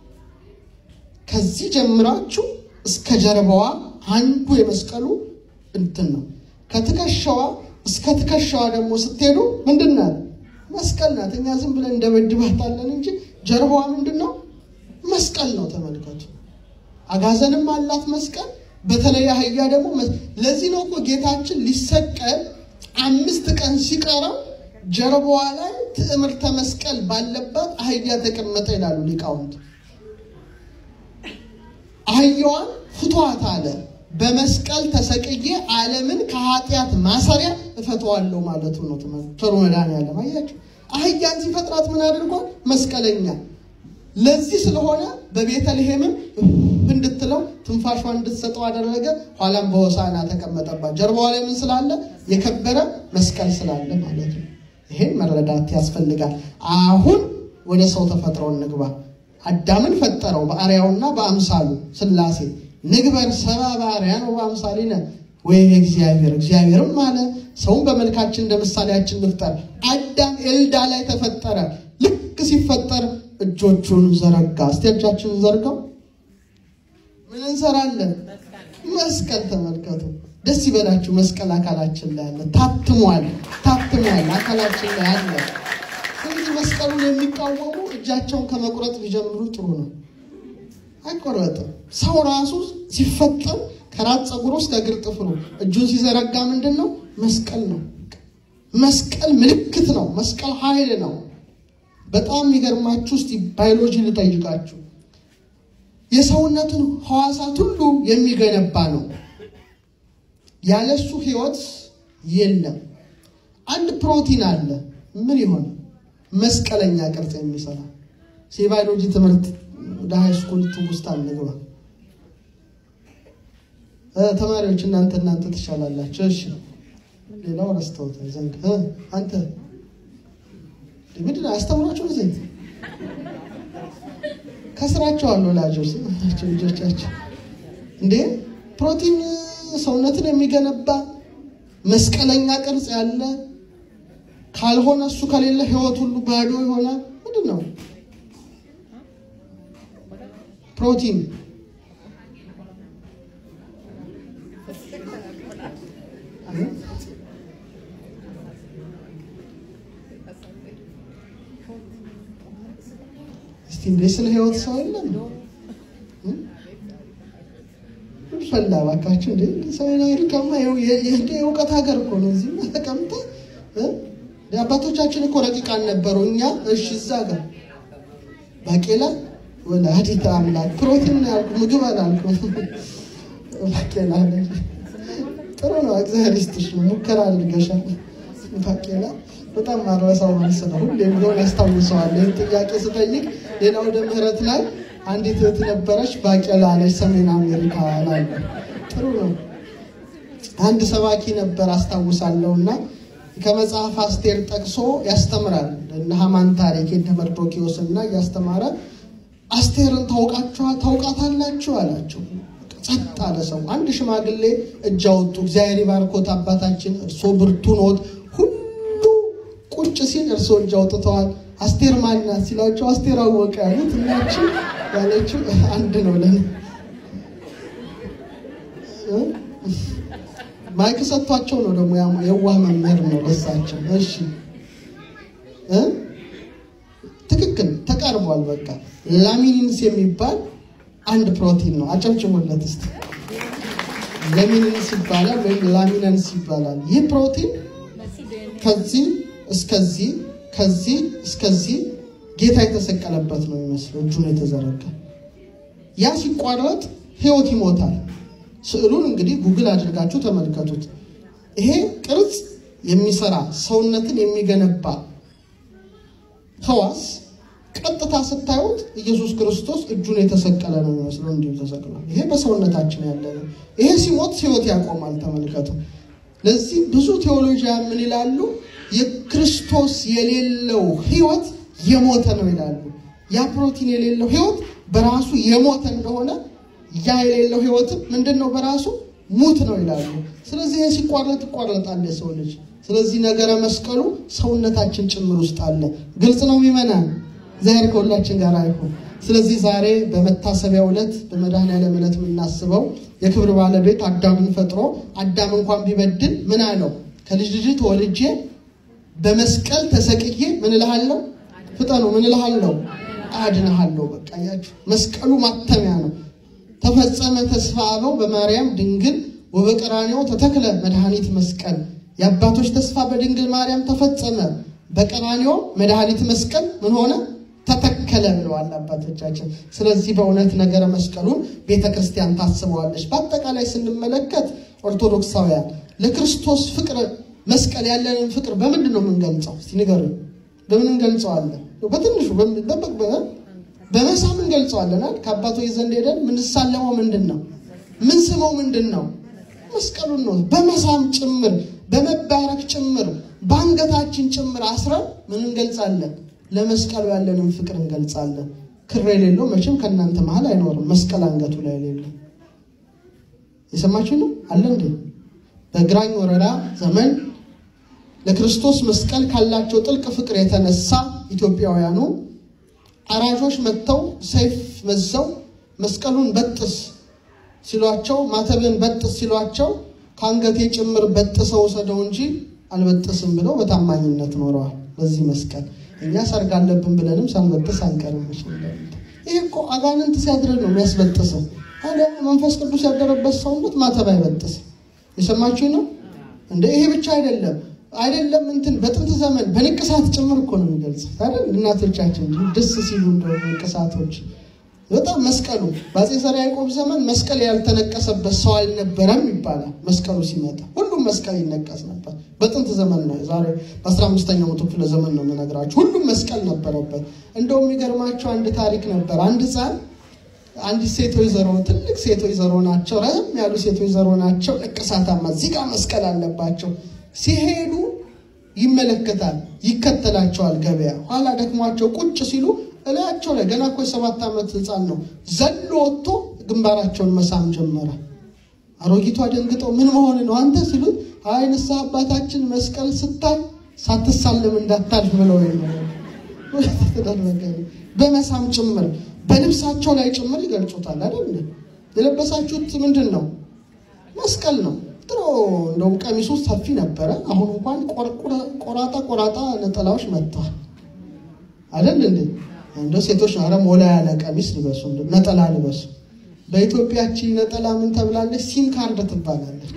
ከዚህ ጀምራችሁ እስከ ጀርባዋ አንዱ የመስቀሉ እንትን ነው። ከትከሻዋ እስከ ትከሻዋ ደግሞ ስትሄዱ ምንድን ናት? መስቀል ናት። እኛ ዝም ብለን እንደበድባታለን እንጂ ጀርባዋ ምንድን ነው? መስቀል ነው። ተመልከቱ። አጋዘንም አላት መስቀል። በተለይ አህያ ደግሞ ለዚህ ነው እኮ ጌታችን ሊሰቀል አምስት ቀን ሲቀረው ጀርባዋ ላይ ትዕምርተ መስቀል ባለባት አህያ ተቀመጠ ይላሉ ሊቃውንት። አህያዋን ፍቷት አለ። በመስቀል ተሰቅዬ ዓለምን ከኃጢአት ማሰሪያ እፈተዋለሁ ማለቱ ነው። ቸሩ መድኃኒዓለም አያቸው። አህያን ሲፈጥራት ምን አድርጓል? መስቀለኛ። ለዚህ ስለሆነ በቤተልሔምም እንድትለው ትንፋሿን እንድትሰጠው አደረገ። ኋላም በሆሳና ተቀመጠባት። ጀርባዋ ላይ ምን ስላለ? የከበረ መስቀል ስላለ ማለት ነው። ይሄን መረዳት ያስፈልጋል። አሁን ወደ ሰው ተፈጥሮ እንግባ። አዳምን ፈጠረው በአርአያውና በአምሳሉ ሥላሴ ንግበር ሰብአ በአርአያነ ወበአምሳሊነ ወይ እግዚአብሔር እግዚአብሔርም አለ ሰውን በመልካችን እንደ ምሳሌያችን እንፍጠር። አዳም ኤልዳ ላይ ተፈጠረ። ልክ ሲፈጠር እጆቹን ዘረጋ። እስቲ እጃችንን ዘርጋው። ምን እንሰራለን? መስቀል ተመልከቱ። ደስ ይበላችሁ። መስቀል አካላችን ላይ አለ፣ ታትሟል፣ ታትሟል፣ አካላችን ላይ አለ። ስለዚህ መስቀሉን የሚቃወሙ እጃቸውን ከመቁረጥ ቢጀምሩ ጥሩ ነው። አይቆረጥም። ሰው ራሱ ሲፈጠር ከራስ ፀጉር ውስጥ ከእግር ጥፍሩ እጁን ሲዘረጋ ምንድን ነው? መስቀል ነው። መስቀል ምልክት ነው። መስቀል ኃይል ነው። በጣም የሚገርማችሁ ውስጥ ባዮሎጂ ልጠይቃችሁ። የሰውነትን ሕዋሳት ሁሉ የሚገነባ ነው። ያለሱ ሕይወት የለም። አንድ ፕሮቲን አለ። ምን ይሆን? መስቀለኛ ቅርጽ የሚሰራ የባዮሎጂ ትምህርት ወደ ሃይ ስኩል ትውስጥ አንግባ። ተማሪዎች እናንተ እናንተ ትሻላላችሁ። እሺ ሌላው ረስተውታል። ዘንግ አንተ ምንድን ነው አስተምሯቸው ጊዜ ከስራቸው አሉ ወላጆች ናቸው ልጆቻቸው እንዴ ፕሮቲን ሰውነትን የሚገነባ መስቀለኛ ቅርጽ ያለ ካልሆነ እሱ ከሌለ ህይወት ሁሉ ባዶ የሆነ ምንድን ነው ፕሮቲን እስቲ እንደ ስለ ህይወት ሰው የለም ፈላ እባካችሁ። እንደ ሰሜን አሜሪካማ የእውቀት ሀገር እኮ ነው። እዚህ ተቀምጠ አባቶቻችን እኮ ረቂቃን ነበሩ። እኛ እሺ እዛ ጋር ባቄላ ወላዲተ አምላክ ፕሮቲን ያልኩ ምግብ አላልኩ። ባቄላ ጥሩ ነው። እግዚአብሔር ይስጥሽ ነው። ሙከራ አድርገሻል። ባቄላ በጣም ማረሳው መልስ ነው። ሁሌም ቢሆን ያስታውሰዋል። ይህን ጥያቄ ስጠይቅ ሌላ ወደ ምህረት ላይ አንዲት እህት ነበረች ባቄላ አለች። ሰሜን አሜሪካ ላይ ጥሩ ነው። አንድ ሰባኪ ነበር አስታውሳለሁ እና ከመጽሐፍ አስቴር ጠቅሶ ያስተምራል። እነ ሐማን ታሪክ የእነ መርዶኪዎስ እና እያስተማረ አስቴርን ታውቃችኋል ታውቃታላችሁ አላቸው። ጸጥ አለ ሰው። አንድ ሽማግሌ እጅ አወጡ። እግዚአብሔር ይባርኮት አባታችን፣ እርሶ ብርቱ ኖት። ሁሉ ቁጭ ሲል እርሶ እጅ አውጥተዋል። አስቴር ማናት ሲላቸው አስቴር አወቀ ያሉት እናችን ያለችው አንድ ነው ለን ማይክ ሰጥቷቸው ነው ደግሞ የዋህ መምህር ነው ለሳቸው። እሺ ትክክል ተቀርቧል። በቃ ላሚኒንስ የሚባል አንድ ፕሮቲን ነው። አጨብጭቡለት እስቲ። ላሚኒንስ ይባላል ወይም ላሚነንስ ይባላል። ይህ ፕሮቲን ከዚህ እስከዚህ ከዚህ እስከዚህ ጌታ የተሰቀለበት ነው የሚመስለው እጁን የተዘረጋ ያ ሲቋረጥ ህይወት ይሞታል። ስዕሉን እንግዲህ ጉግል አድርጋችሁ ተመልከቱት። ይሄ ቅርጽ የሚሰራ ሰውነትን የሚገነባ ህዋስ ቀጥታ ስታዩት ኢየሱስ ክርስቶስ እጁን የተሰቀለ ነው የሚመስለው፣ እንዲሁ ተሰቅሏል። ይሄ በሰውነታችን ያለ ነው። ይሄ ሲሞት ህይወት ያቆማል። ተመልከቱ። ለዚህ ብዙ ቴዎሎጂያን ምን ይላሉ? የክርስቶስ የሌለው ህይወት የሞተ ነው ይላሉ። ያ ፕሮቲን የሌለው ህይወት በራሱ የሞተ እንደሆነ ያ የሌለው ህይወትም ምንድን ነው በራሱ ሙት ነው ይላሉ። ስለዚህ ይህ ሲቋረጥ ይቋረጣል የሰው ልጅ። ስለዚህ ነገረ መስቀሉ ሰውነታችን ጭምር ውስጥ አለ። ግልጽ ነው የሚመናን እግዚአብሔር ከሁላችን ጋር አይሁን። ስለዚህ ዛሬ በመታሰቢያው ዕለት በመድኃኔዓለም ዕለት የምናስበው የክብር ባለቤት አዳምን ፈጥሮ አዳም እንኳን ቢበድል ምን አለው? ከልጅ ልጅ ተወልጄ በመስቀል ተሰቅዬ ምን እልሃለሁ? ፍጠኑ ምን እልሃለሁ? አድንሃለሁ። በቃ ያችሁ መስቀሉ ማተሚያ ነው። ተፈጸመ ተስፋ አበው በማርያም ድንግል ወበቀራንዮ ተተክለ መድኃኒት መስቀል። የአባቶች ተስፋ በድንግል ማርያም ተፈጸመ፣ በቀራንዮ መድኃኒት መስቀል ምን ሆነ? ተተከለ ብለዋል አባቶቻችን። ስለዚህ በእውነት ነገረ መስቀሉን ቤተ ክርስቲያን ታስበዋለች። በአጠቃላይ ስንመለከት ኦርቶዶክሳውያን ለክርስቶስ ፍቅር መስቀል ያለንን ፍቅር በምንድን ነው የምንገልጸው? እስቲ ንገሩኝ። በምን እንገልጸዋለን? በትንሹ በመሳም እንገልጸዋለን። ከአባቶች ዘንድ ሄደን ምንሳለመው ምንድን ነው? ምን ስመው ምንድን ነው? መስቀሉን ነው። በመሳም ጭምር በመባረክ ጭምር በአንገታችን ጭምር አስረን ምን እንገልጻለን? ለመስቀሉ ያለንን ፍቅር እንገልጻለን። ክር የሌለው መቼም ከእናንተ መሀል አይኖርም። መስቀል አንገቱ ላይ የሌለው የሰማችሁ ነው አለ እንዴ? በግራኝ ወረራ ዘመን ለክርስቶስ መስቀል ካላቸው ጥልቅ ፍቅር የተነሳ ኢትዮጵያውያኑ አራጆች መጥተው ሰይፍ መዘው መስቀሉን በጥስ ሲሏቸው፣ ማተብን በጥስ ሲሏቸው ከአንገቴ ጭምር በጥሰው ወሰደው እንጂ አልበጥስም ብለው በታማኝነት ኖረዋል። በዚህ መስቀል እኛ ሰርግ አለብን ብለንም ሳንበጥስ አንቀርም። ይህ እኮ አጋንንት ሲያድረግ ነው የሚያስበጥሰው። ታዲያ መንፈስ ቅዱስ ያደረበት ሰውነት ማተብ አይበጥስም። የሰማችሁ ነው እንደ ይሄ ብቻ አይደለም አይደለም እንትን በጥንት ዘመን በንቅሳት ጭምር እኮ ነው የሚገልጸው አይደል? እናቶቻችን ደስ ሲሉ እንደሆነ ንቅሳቶች በጣም መስቀሉ በአፄ ዘርዓ ያዕቆብ ዘመን መስቀል ያልተነቀሰበት ሰው አልነበረም ይባላል። መስቀሉ ሲመጣ ሁሉም መስቀል ይነቀስ ነበር። በጥንት ዘመን ነው፣ ዛሬ በአስራ አምስተኛው መቶ ክፍለ ዘመን ነው የምነግራችሁ። ሁሉም መስቀል ነበረበት። እንደውም የሚገርማቸው አንድ ታሪክ ነበር። አንድ ሕፃን አንዲት ሴት ወይዘሮ ትልቅ ሴት ወይዘሮ ናቸው፣ ረም ያሉ ሴት ወይዘሮ ናቸው። ንቅሳታማ እዚህ ጋር መስቀል አለባቸው። ሲሄዱ ይመለከታል፣ ይከተላቸዋል ገበያ። ኋላ ደክሟቸው ቁጭ ሲሉ እላያቸው ላይ ገና እኮ የሰባት ዓመት ህፃን ነው ዘሎ ወጥቶ ግንባራቸውን መሳም ጀመረ። አሮጊቷ ደንግጠው ምን መሆን ነው አንተ ሲሉት፣ አይ ንስሐ አባታችን መስቀል ስታይ ሳትሳለም እንዳታልፍ ብለው ተደረገ። በመሳም ጭምር በልብሳቸው ላይ ጭምር ይገልጹታል አይደል? የለበሳችሁት ምንድን ነው? መስቀል ነው። ድሮ እንደውም ቀሚሱ ሰፊ ነበረ። አሁን እንኳን ቆራጣ ቆራጣ ነጠላዎች መጥተዋል አይደል እንዴ? እንደ ሴቶች ኧረ ሞላ ያለ ቀሚስ ልበሱ፣ ነጠላ ልበሱ። በኢትዮጵያቺ ነጠላ ምን ተብላለች? ሲም ካርድ ትባላለች።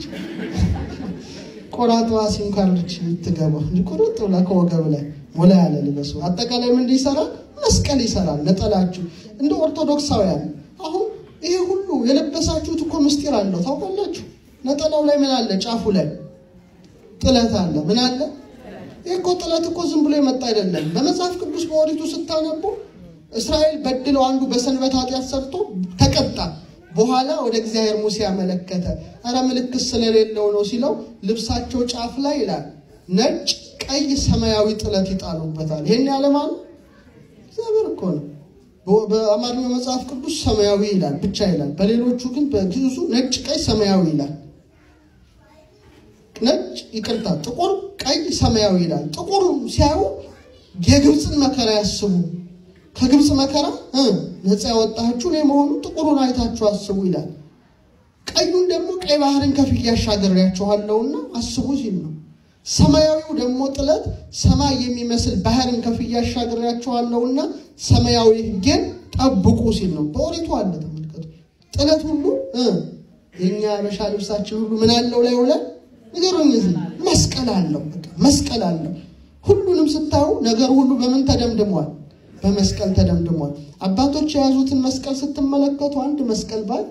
ቆራጧ ሲም ካርድ የምትገባው እንጂ ቁርጥ ብላ ከወገብ ላይ ሞላ ያለ ልበሱ። አጠቃላይ ምን ይሰራል? መስቀል ይሰራል። ነጠላችሁ እንደ ኦርቶዶክሳውያን አሁን ይሄ ሁሉ የለበሳችሁት እኮ ምስጢር አለው ታውቃላችሁ። ነጠላው ላይ ምን አለ? ጫፉ ላይ ጥለት አለ። ምን አለ? ይህ እኮ ጥለት እኮ ዝም ብሎ የመጣ አይደለም። በመጽሐፍ ቅዱስ በኦሪቱ ስታነቡ እስራኤል በድለው አንዱ በሰንበት ኃጢአት ሰርቶ ተቀጣ። በኋላ ወደ እግዚአብሔር ሙሴ ያመለከተ ኧረ ምልክት ስለሌለው ነው ሲለው ልብሳቸው ጫፍ ላይ ይላል ነጭ፣ ቀይ፣ ሰማያዊ ጥለት ይጣሉበታል። ይህን ያለማኑ እግዚአብሔር እኮ ነው። በአማርኛው መጽሐፍ ቅዱስ ሰማያዊ ይላል ብቻ ይላል። በሌሎቹ ግን በግዕዙ ነጭ፣ ቀይ፣ ሰማያዊ ይላል። ነጭ ይቅርታ፣ ጥቁር፣ ቀይ፣ ሰማያዊ ይላል። ጥቁር ሲያዩ የግብፅን መከራ ያስቡ። ከግብፅ መከራ ነፃ ያወጣችሁ እኔ መሆኑ ጥቁሩን አይታችሁ አስቡ ይላል። ቀዩን ደግሞ ቀይ ባህርን ከፍዬ አሻግሬያችኋለሁና አስቡ ሲል ነው። ሰማያዊው ደግሞ ጥለት ሰማይ የሚመስል ባህርን ከፍዬ አሻግሬያችኋለሁና ሰማያዊ ሕጌን ጠብቁ ሲል ነው። በኦሪቱ አለ። ተመልከቱ። ጥለት ሁሉ የእኛ አበሻ ልብሳችን ሁሉ ምን አለው ላይ ውለን ንገሩኝ። እዚህ መስቀል አለው። በቃ መስቀል አለው። ሁሉንም ስታዩ ነገር ሁሉ በምን ተደምድሟል? በመስቀል ተደምድሟል። አባቶች የያዙትን መስቀል ስትመለከቱ አንድ መስቀል ባል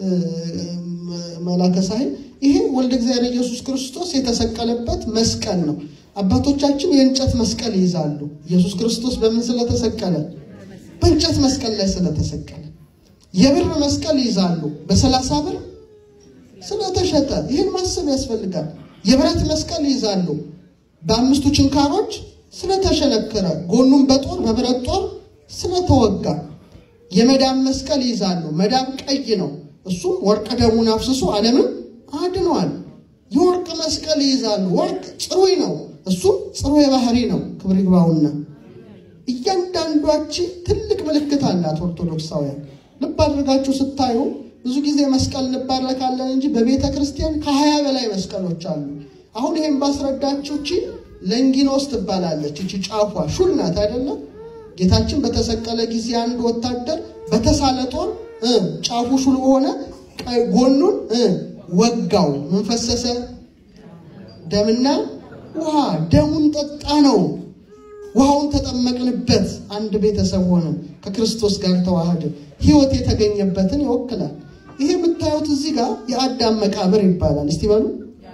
መላከ ሳህል ይሄ ወልደ እግዚአብሔር ኢየሱስ ክርስቶስ የተሰቀለበት መስቀል ነው። አባቶቻችን የእንጨት መስቀል ይይዛሉ። ኢየሱስ ክርስቶስ በምን ስለተሰቀለ? በእንጨት መስቀል ላይ ስለተሰቀለ። የብር መስቀል ይይዛሉ። በሰላሳ ብር ስለተሸጠ ይህን ማሰብ ያስፈልጋል። የብረት መስቀል ይይዛሉ። በአምስቱ ችንካሮች ስለተሸነከረ፣ ጎኑም በጦር በብረት ጦር ስለተወጋ። የመዳብ መስቀል ይይዛሉ። መዳብ ቀይ ነው። እሱም ወርቅ ደሙን አፍስሶ ዓለምን አድኗል። የወርቅ መስቀል ይይዛሉ። ወርቅ ጽሩይ ነው። እሱም ጽሩይ ባህሪ ነው። ክብር ይግባውና እያንዳንዷች ትልቅ ምልክት አላት። ኦርቶዶክሳውያን ልብ አድርጋችሁ ስታዩ ብዙ ጊዜ መስቀል እንባረካለን እንጂ በቤተ ክርስቲያን ከሀያ በላይ መስቀሎች አሉ። አሁን ይሄን ባስረዳችሁ እቺ ለንጊኖስ ትባላለች። እቺ ጫፏ ሹል ናት አይደለም? ጌታችን በተሰቀለ ጊዜ አንድ ወታደር በተሳለ ጦር ጫፉ ሹል በሆነ ጎኑን ወጋው። ምን ፈሰሰ? ደምና ውሃ። ደሙን ጠጣ ነው። ውሃውን ተጠመቅንበት። አንድ ቤተሰብ ሆነ። ከክርስቶስ ጋር ተዋህደ። ሕይወት የተገኘበትን ይወክላል። ይሄ የምታዩት እዚህ ጋር የአዳም መቃብር ይባላል። እስቲ በሉ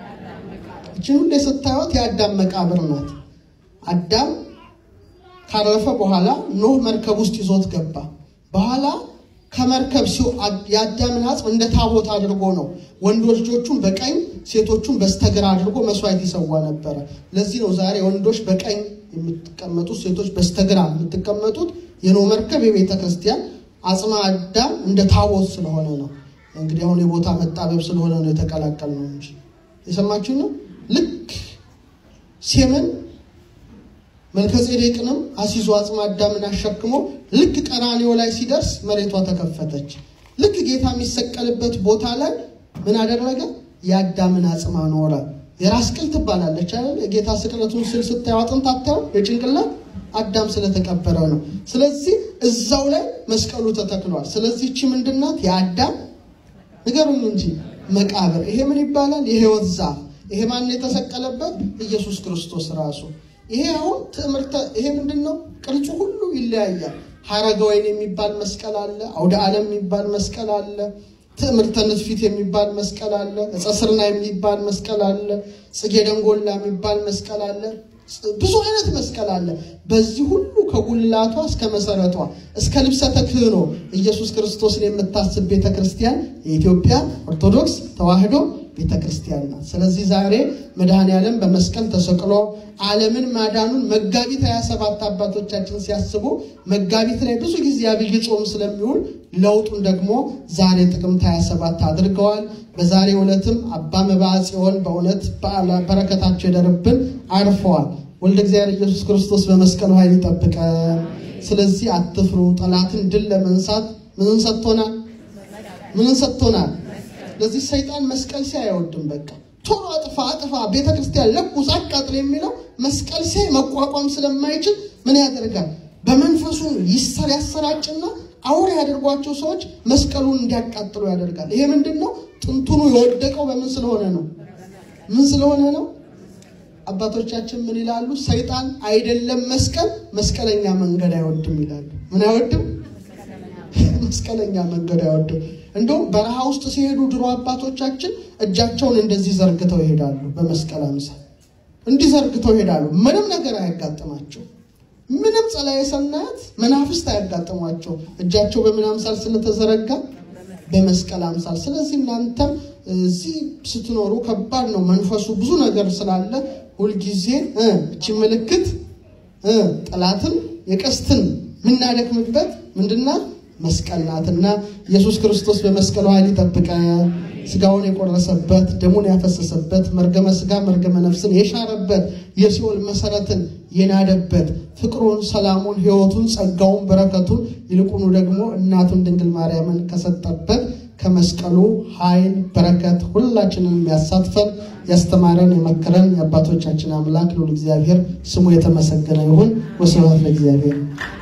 እችን ሁሌ ስታዩት የአዳም መቃብር ናት። አዳም ካረፈ በኋላ ኖህ መርከብ ውስጥ ይዞት ገባ። በኋላ ከመርከብ የአዳምን አጽም እንደ ታቦት አድርጎ ነው ወንዶች ልጆቹን በቀኝ ሴቶቹን በስተግራ አድርጎ መስዋዕት ይሰዋ ነበረ። ለዚህ ነው ዛሬ ወንዶች በቀኝ የምትቀመጡት ሴቶች በስተግራ የምትቀመጡት። የኖህ መርከብ የቤተ ክርስቲያን አጽመ አዳም እንደ ታቦት ስለሆነ ነው። እንግዲህ አሁን የቦታ መጣበብ ስለሆነ ነው የተቀላቀል ነው እንጂ የሰማችሁ ነው። ልክ ሴምን መልከጼዴቅንም አሲዞ አጽመ አዳምን አሸክሞ ልክ ቀራኔው ላይ ሲደርስ መሬቷ ተከፈተች። ልክ ጌታ የሚሰቀልበት ቦታ ላይ ምን አደረገ? የአዳምን አጽም አኖረ። የራስ ቅል ትባላለች አይደል? የጌታ ስቅለቱን ስል ስታዩ አጥንት አታዩ? የጭንቅላት አዳም ስለተቀበረ ነው። ስለዚህ እዛው ላይ መስቀሉ ተተክሏል። ስለዚህ እቺ ምንድናት? የአዳም ንገሩኝ እንጂ መቃብር። ይሄ ምን ይባላል? የህይወት ዛፍ። ይሄ ማን የተሰቀለበት? ኢየሱስ ክርስቶስ ራሱ። ይሄ አሁን ትምህርተ ይሄ ምንድን ነው? ቅርጹ ሁሉ ይለያያል። ሀረገ ወይን የሚባል መስቀል አለ። አውደ ዓለም የሚባል መስቀል አለ። ትዕምርተ ንትፊት የሚባል መስቀል አለ። ዕፀ ስርና የሚባል መስቀል አለ። ጽጌ ደንጎላ የሚባል መስቀል አለ። ብዙ አይነት መስቀል አለ። በዚህ ሁሉ ከጉልላቷ እስከ መሰረቷ እስከ ልብሰ ተክህኖ ኢየሱስ ክርስቶስን የምታስብ ቤተ ክርስቲያን የኢትዮጵያ ኦርቶዶክስ ተዋሕዶ ቤተ ክርስቲያን ናት። ስለዚህ ዛሬ መድኃኔ ዓለም በመስቀል ተሰቅሎ ዓለምን ማዳኑን መጋቢት 27 አባቶቻችን ሲያስቡ መጋቢት ላይ ብዙ ጊዜ አብይ ጾም ስለሚውል ለውጡን ደግሞ ዛሬ ጥቅምት 27 አድርገዋል። በዛሬ ዕለትም አባ መብዓ ጽዮን በእውነት በረከታቸው ይደርብን አርፈዋል። ወልደ እግዚአብሔር ኢየሱስ ክርስቶስ በመስቀሉ ኃይል ይጠብቀን። ስለዚህ አትፍሩ። ጠላትን ድል ለመንሳት ምንን ሰጥቶናል? ምንን ሰጥቶናል? ለዚህ ሰይጣን መስቀል ሲያይ አይወድም። በቃ ቶሎ አጥፋ አጥፋ፣ ቤተ ክርስቲያን ለኩስ፣ አቃጥል የሚለው መስቀል ሲያይ መቋቋም ስለማይችል ምን ያደርጋል? በመንፈሱ ይሰር ያሰራጭና አውሬ ያደርጓቸው ሰዎች መስቀሉን እንዲያቃጥሉ ያደርጋል። ይሄ ምንድን ነው? ጥንቱኑ የወደቀው በምን ስለሆነ ነው? ምን ስለሆነ ነው? አባቶቻችን ምን ይላሉ? ሰይጣን አይደለም መስቀል መስቀለኛ መንገድ አይወድም ይላሉ። ምን አይወድም? መስቀለኛ መንገድ አይወድም። እንደውም በረሃ ውስጥ ሲሄዱ ድሮ አባቶቻችን እጃቸውን እንደዚህ ዘርግተው ይሄዳሉ። በመስቀል አምሳል እንዲህ ዘርግተው ይሄዳሉ። ምንም ነገር አያጋጥማቸው። ምንም ጸላዔ ሰናያት መናፍስት አያጋጥሟቸው። እጃቸው በምን አምሳል ስለተዘረጋ በመስቀል አምሳል። ስለዚህ እናንተም እዚህ ስትኖሩ ከባድ ነው መንፈሱ ብዙ ነገር ስላለ ሁልጊዜ እቺ ምልክት ጠላትን የቀስትን የምናደክምበት ምንድናት? መስቀል ናትና ኢየሱስ ክርስቶስ በመስቀሉ ኃይል ይጠብቀን። ስጋውን የቆረሰበት ደሙን ያፈሰሰበት መርገመ ስጋ መርገመ ነፍስን የሻረበት የሲኦል መሰረትን የናደበት ፍቅሩን፣ ሰላሙን፣ ሕይወቱን፣ ጸጋውን፣ በረከቱን ይልቁኑ ደግሞ እናቱን ድንግል ማርያምን ከሰጠበት ከመስቀሉ ኃይል በረከት ሁላችንን የሚያሳትፈን ያስተማረን የመከረን የአባቶቻችን አምላክ ልዑል እግዚአብሔር ስሙ የተመሰገነ ይሁን። ወስብሐት ለእግዚአብሔር።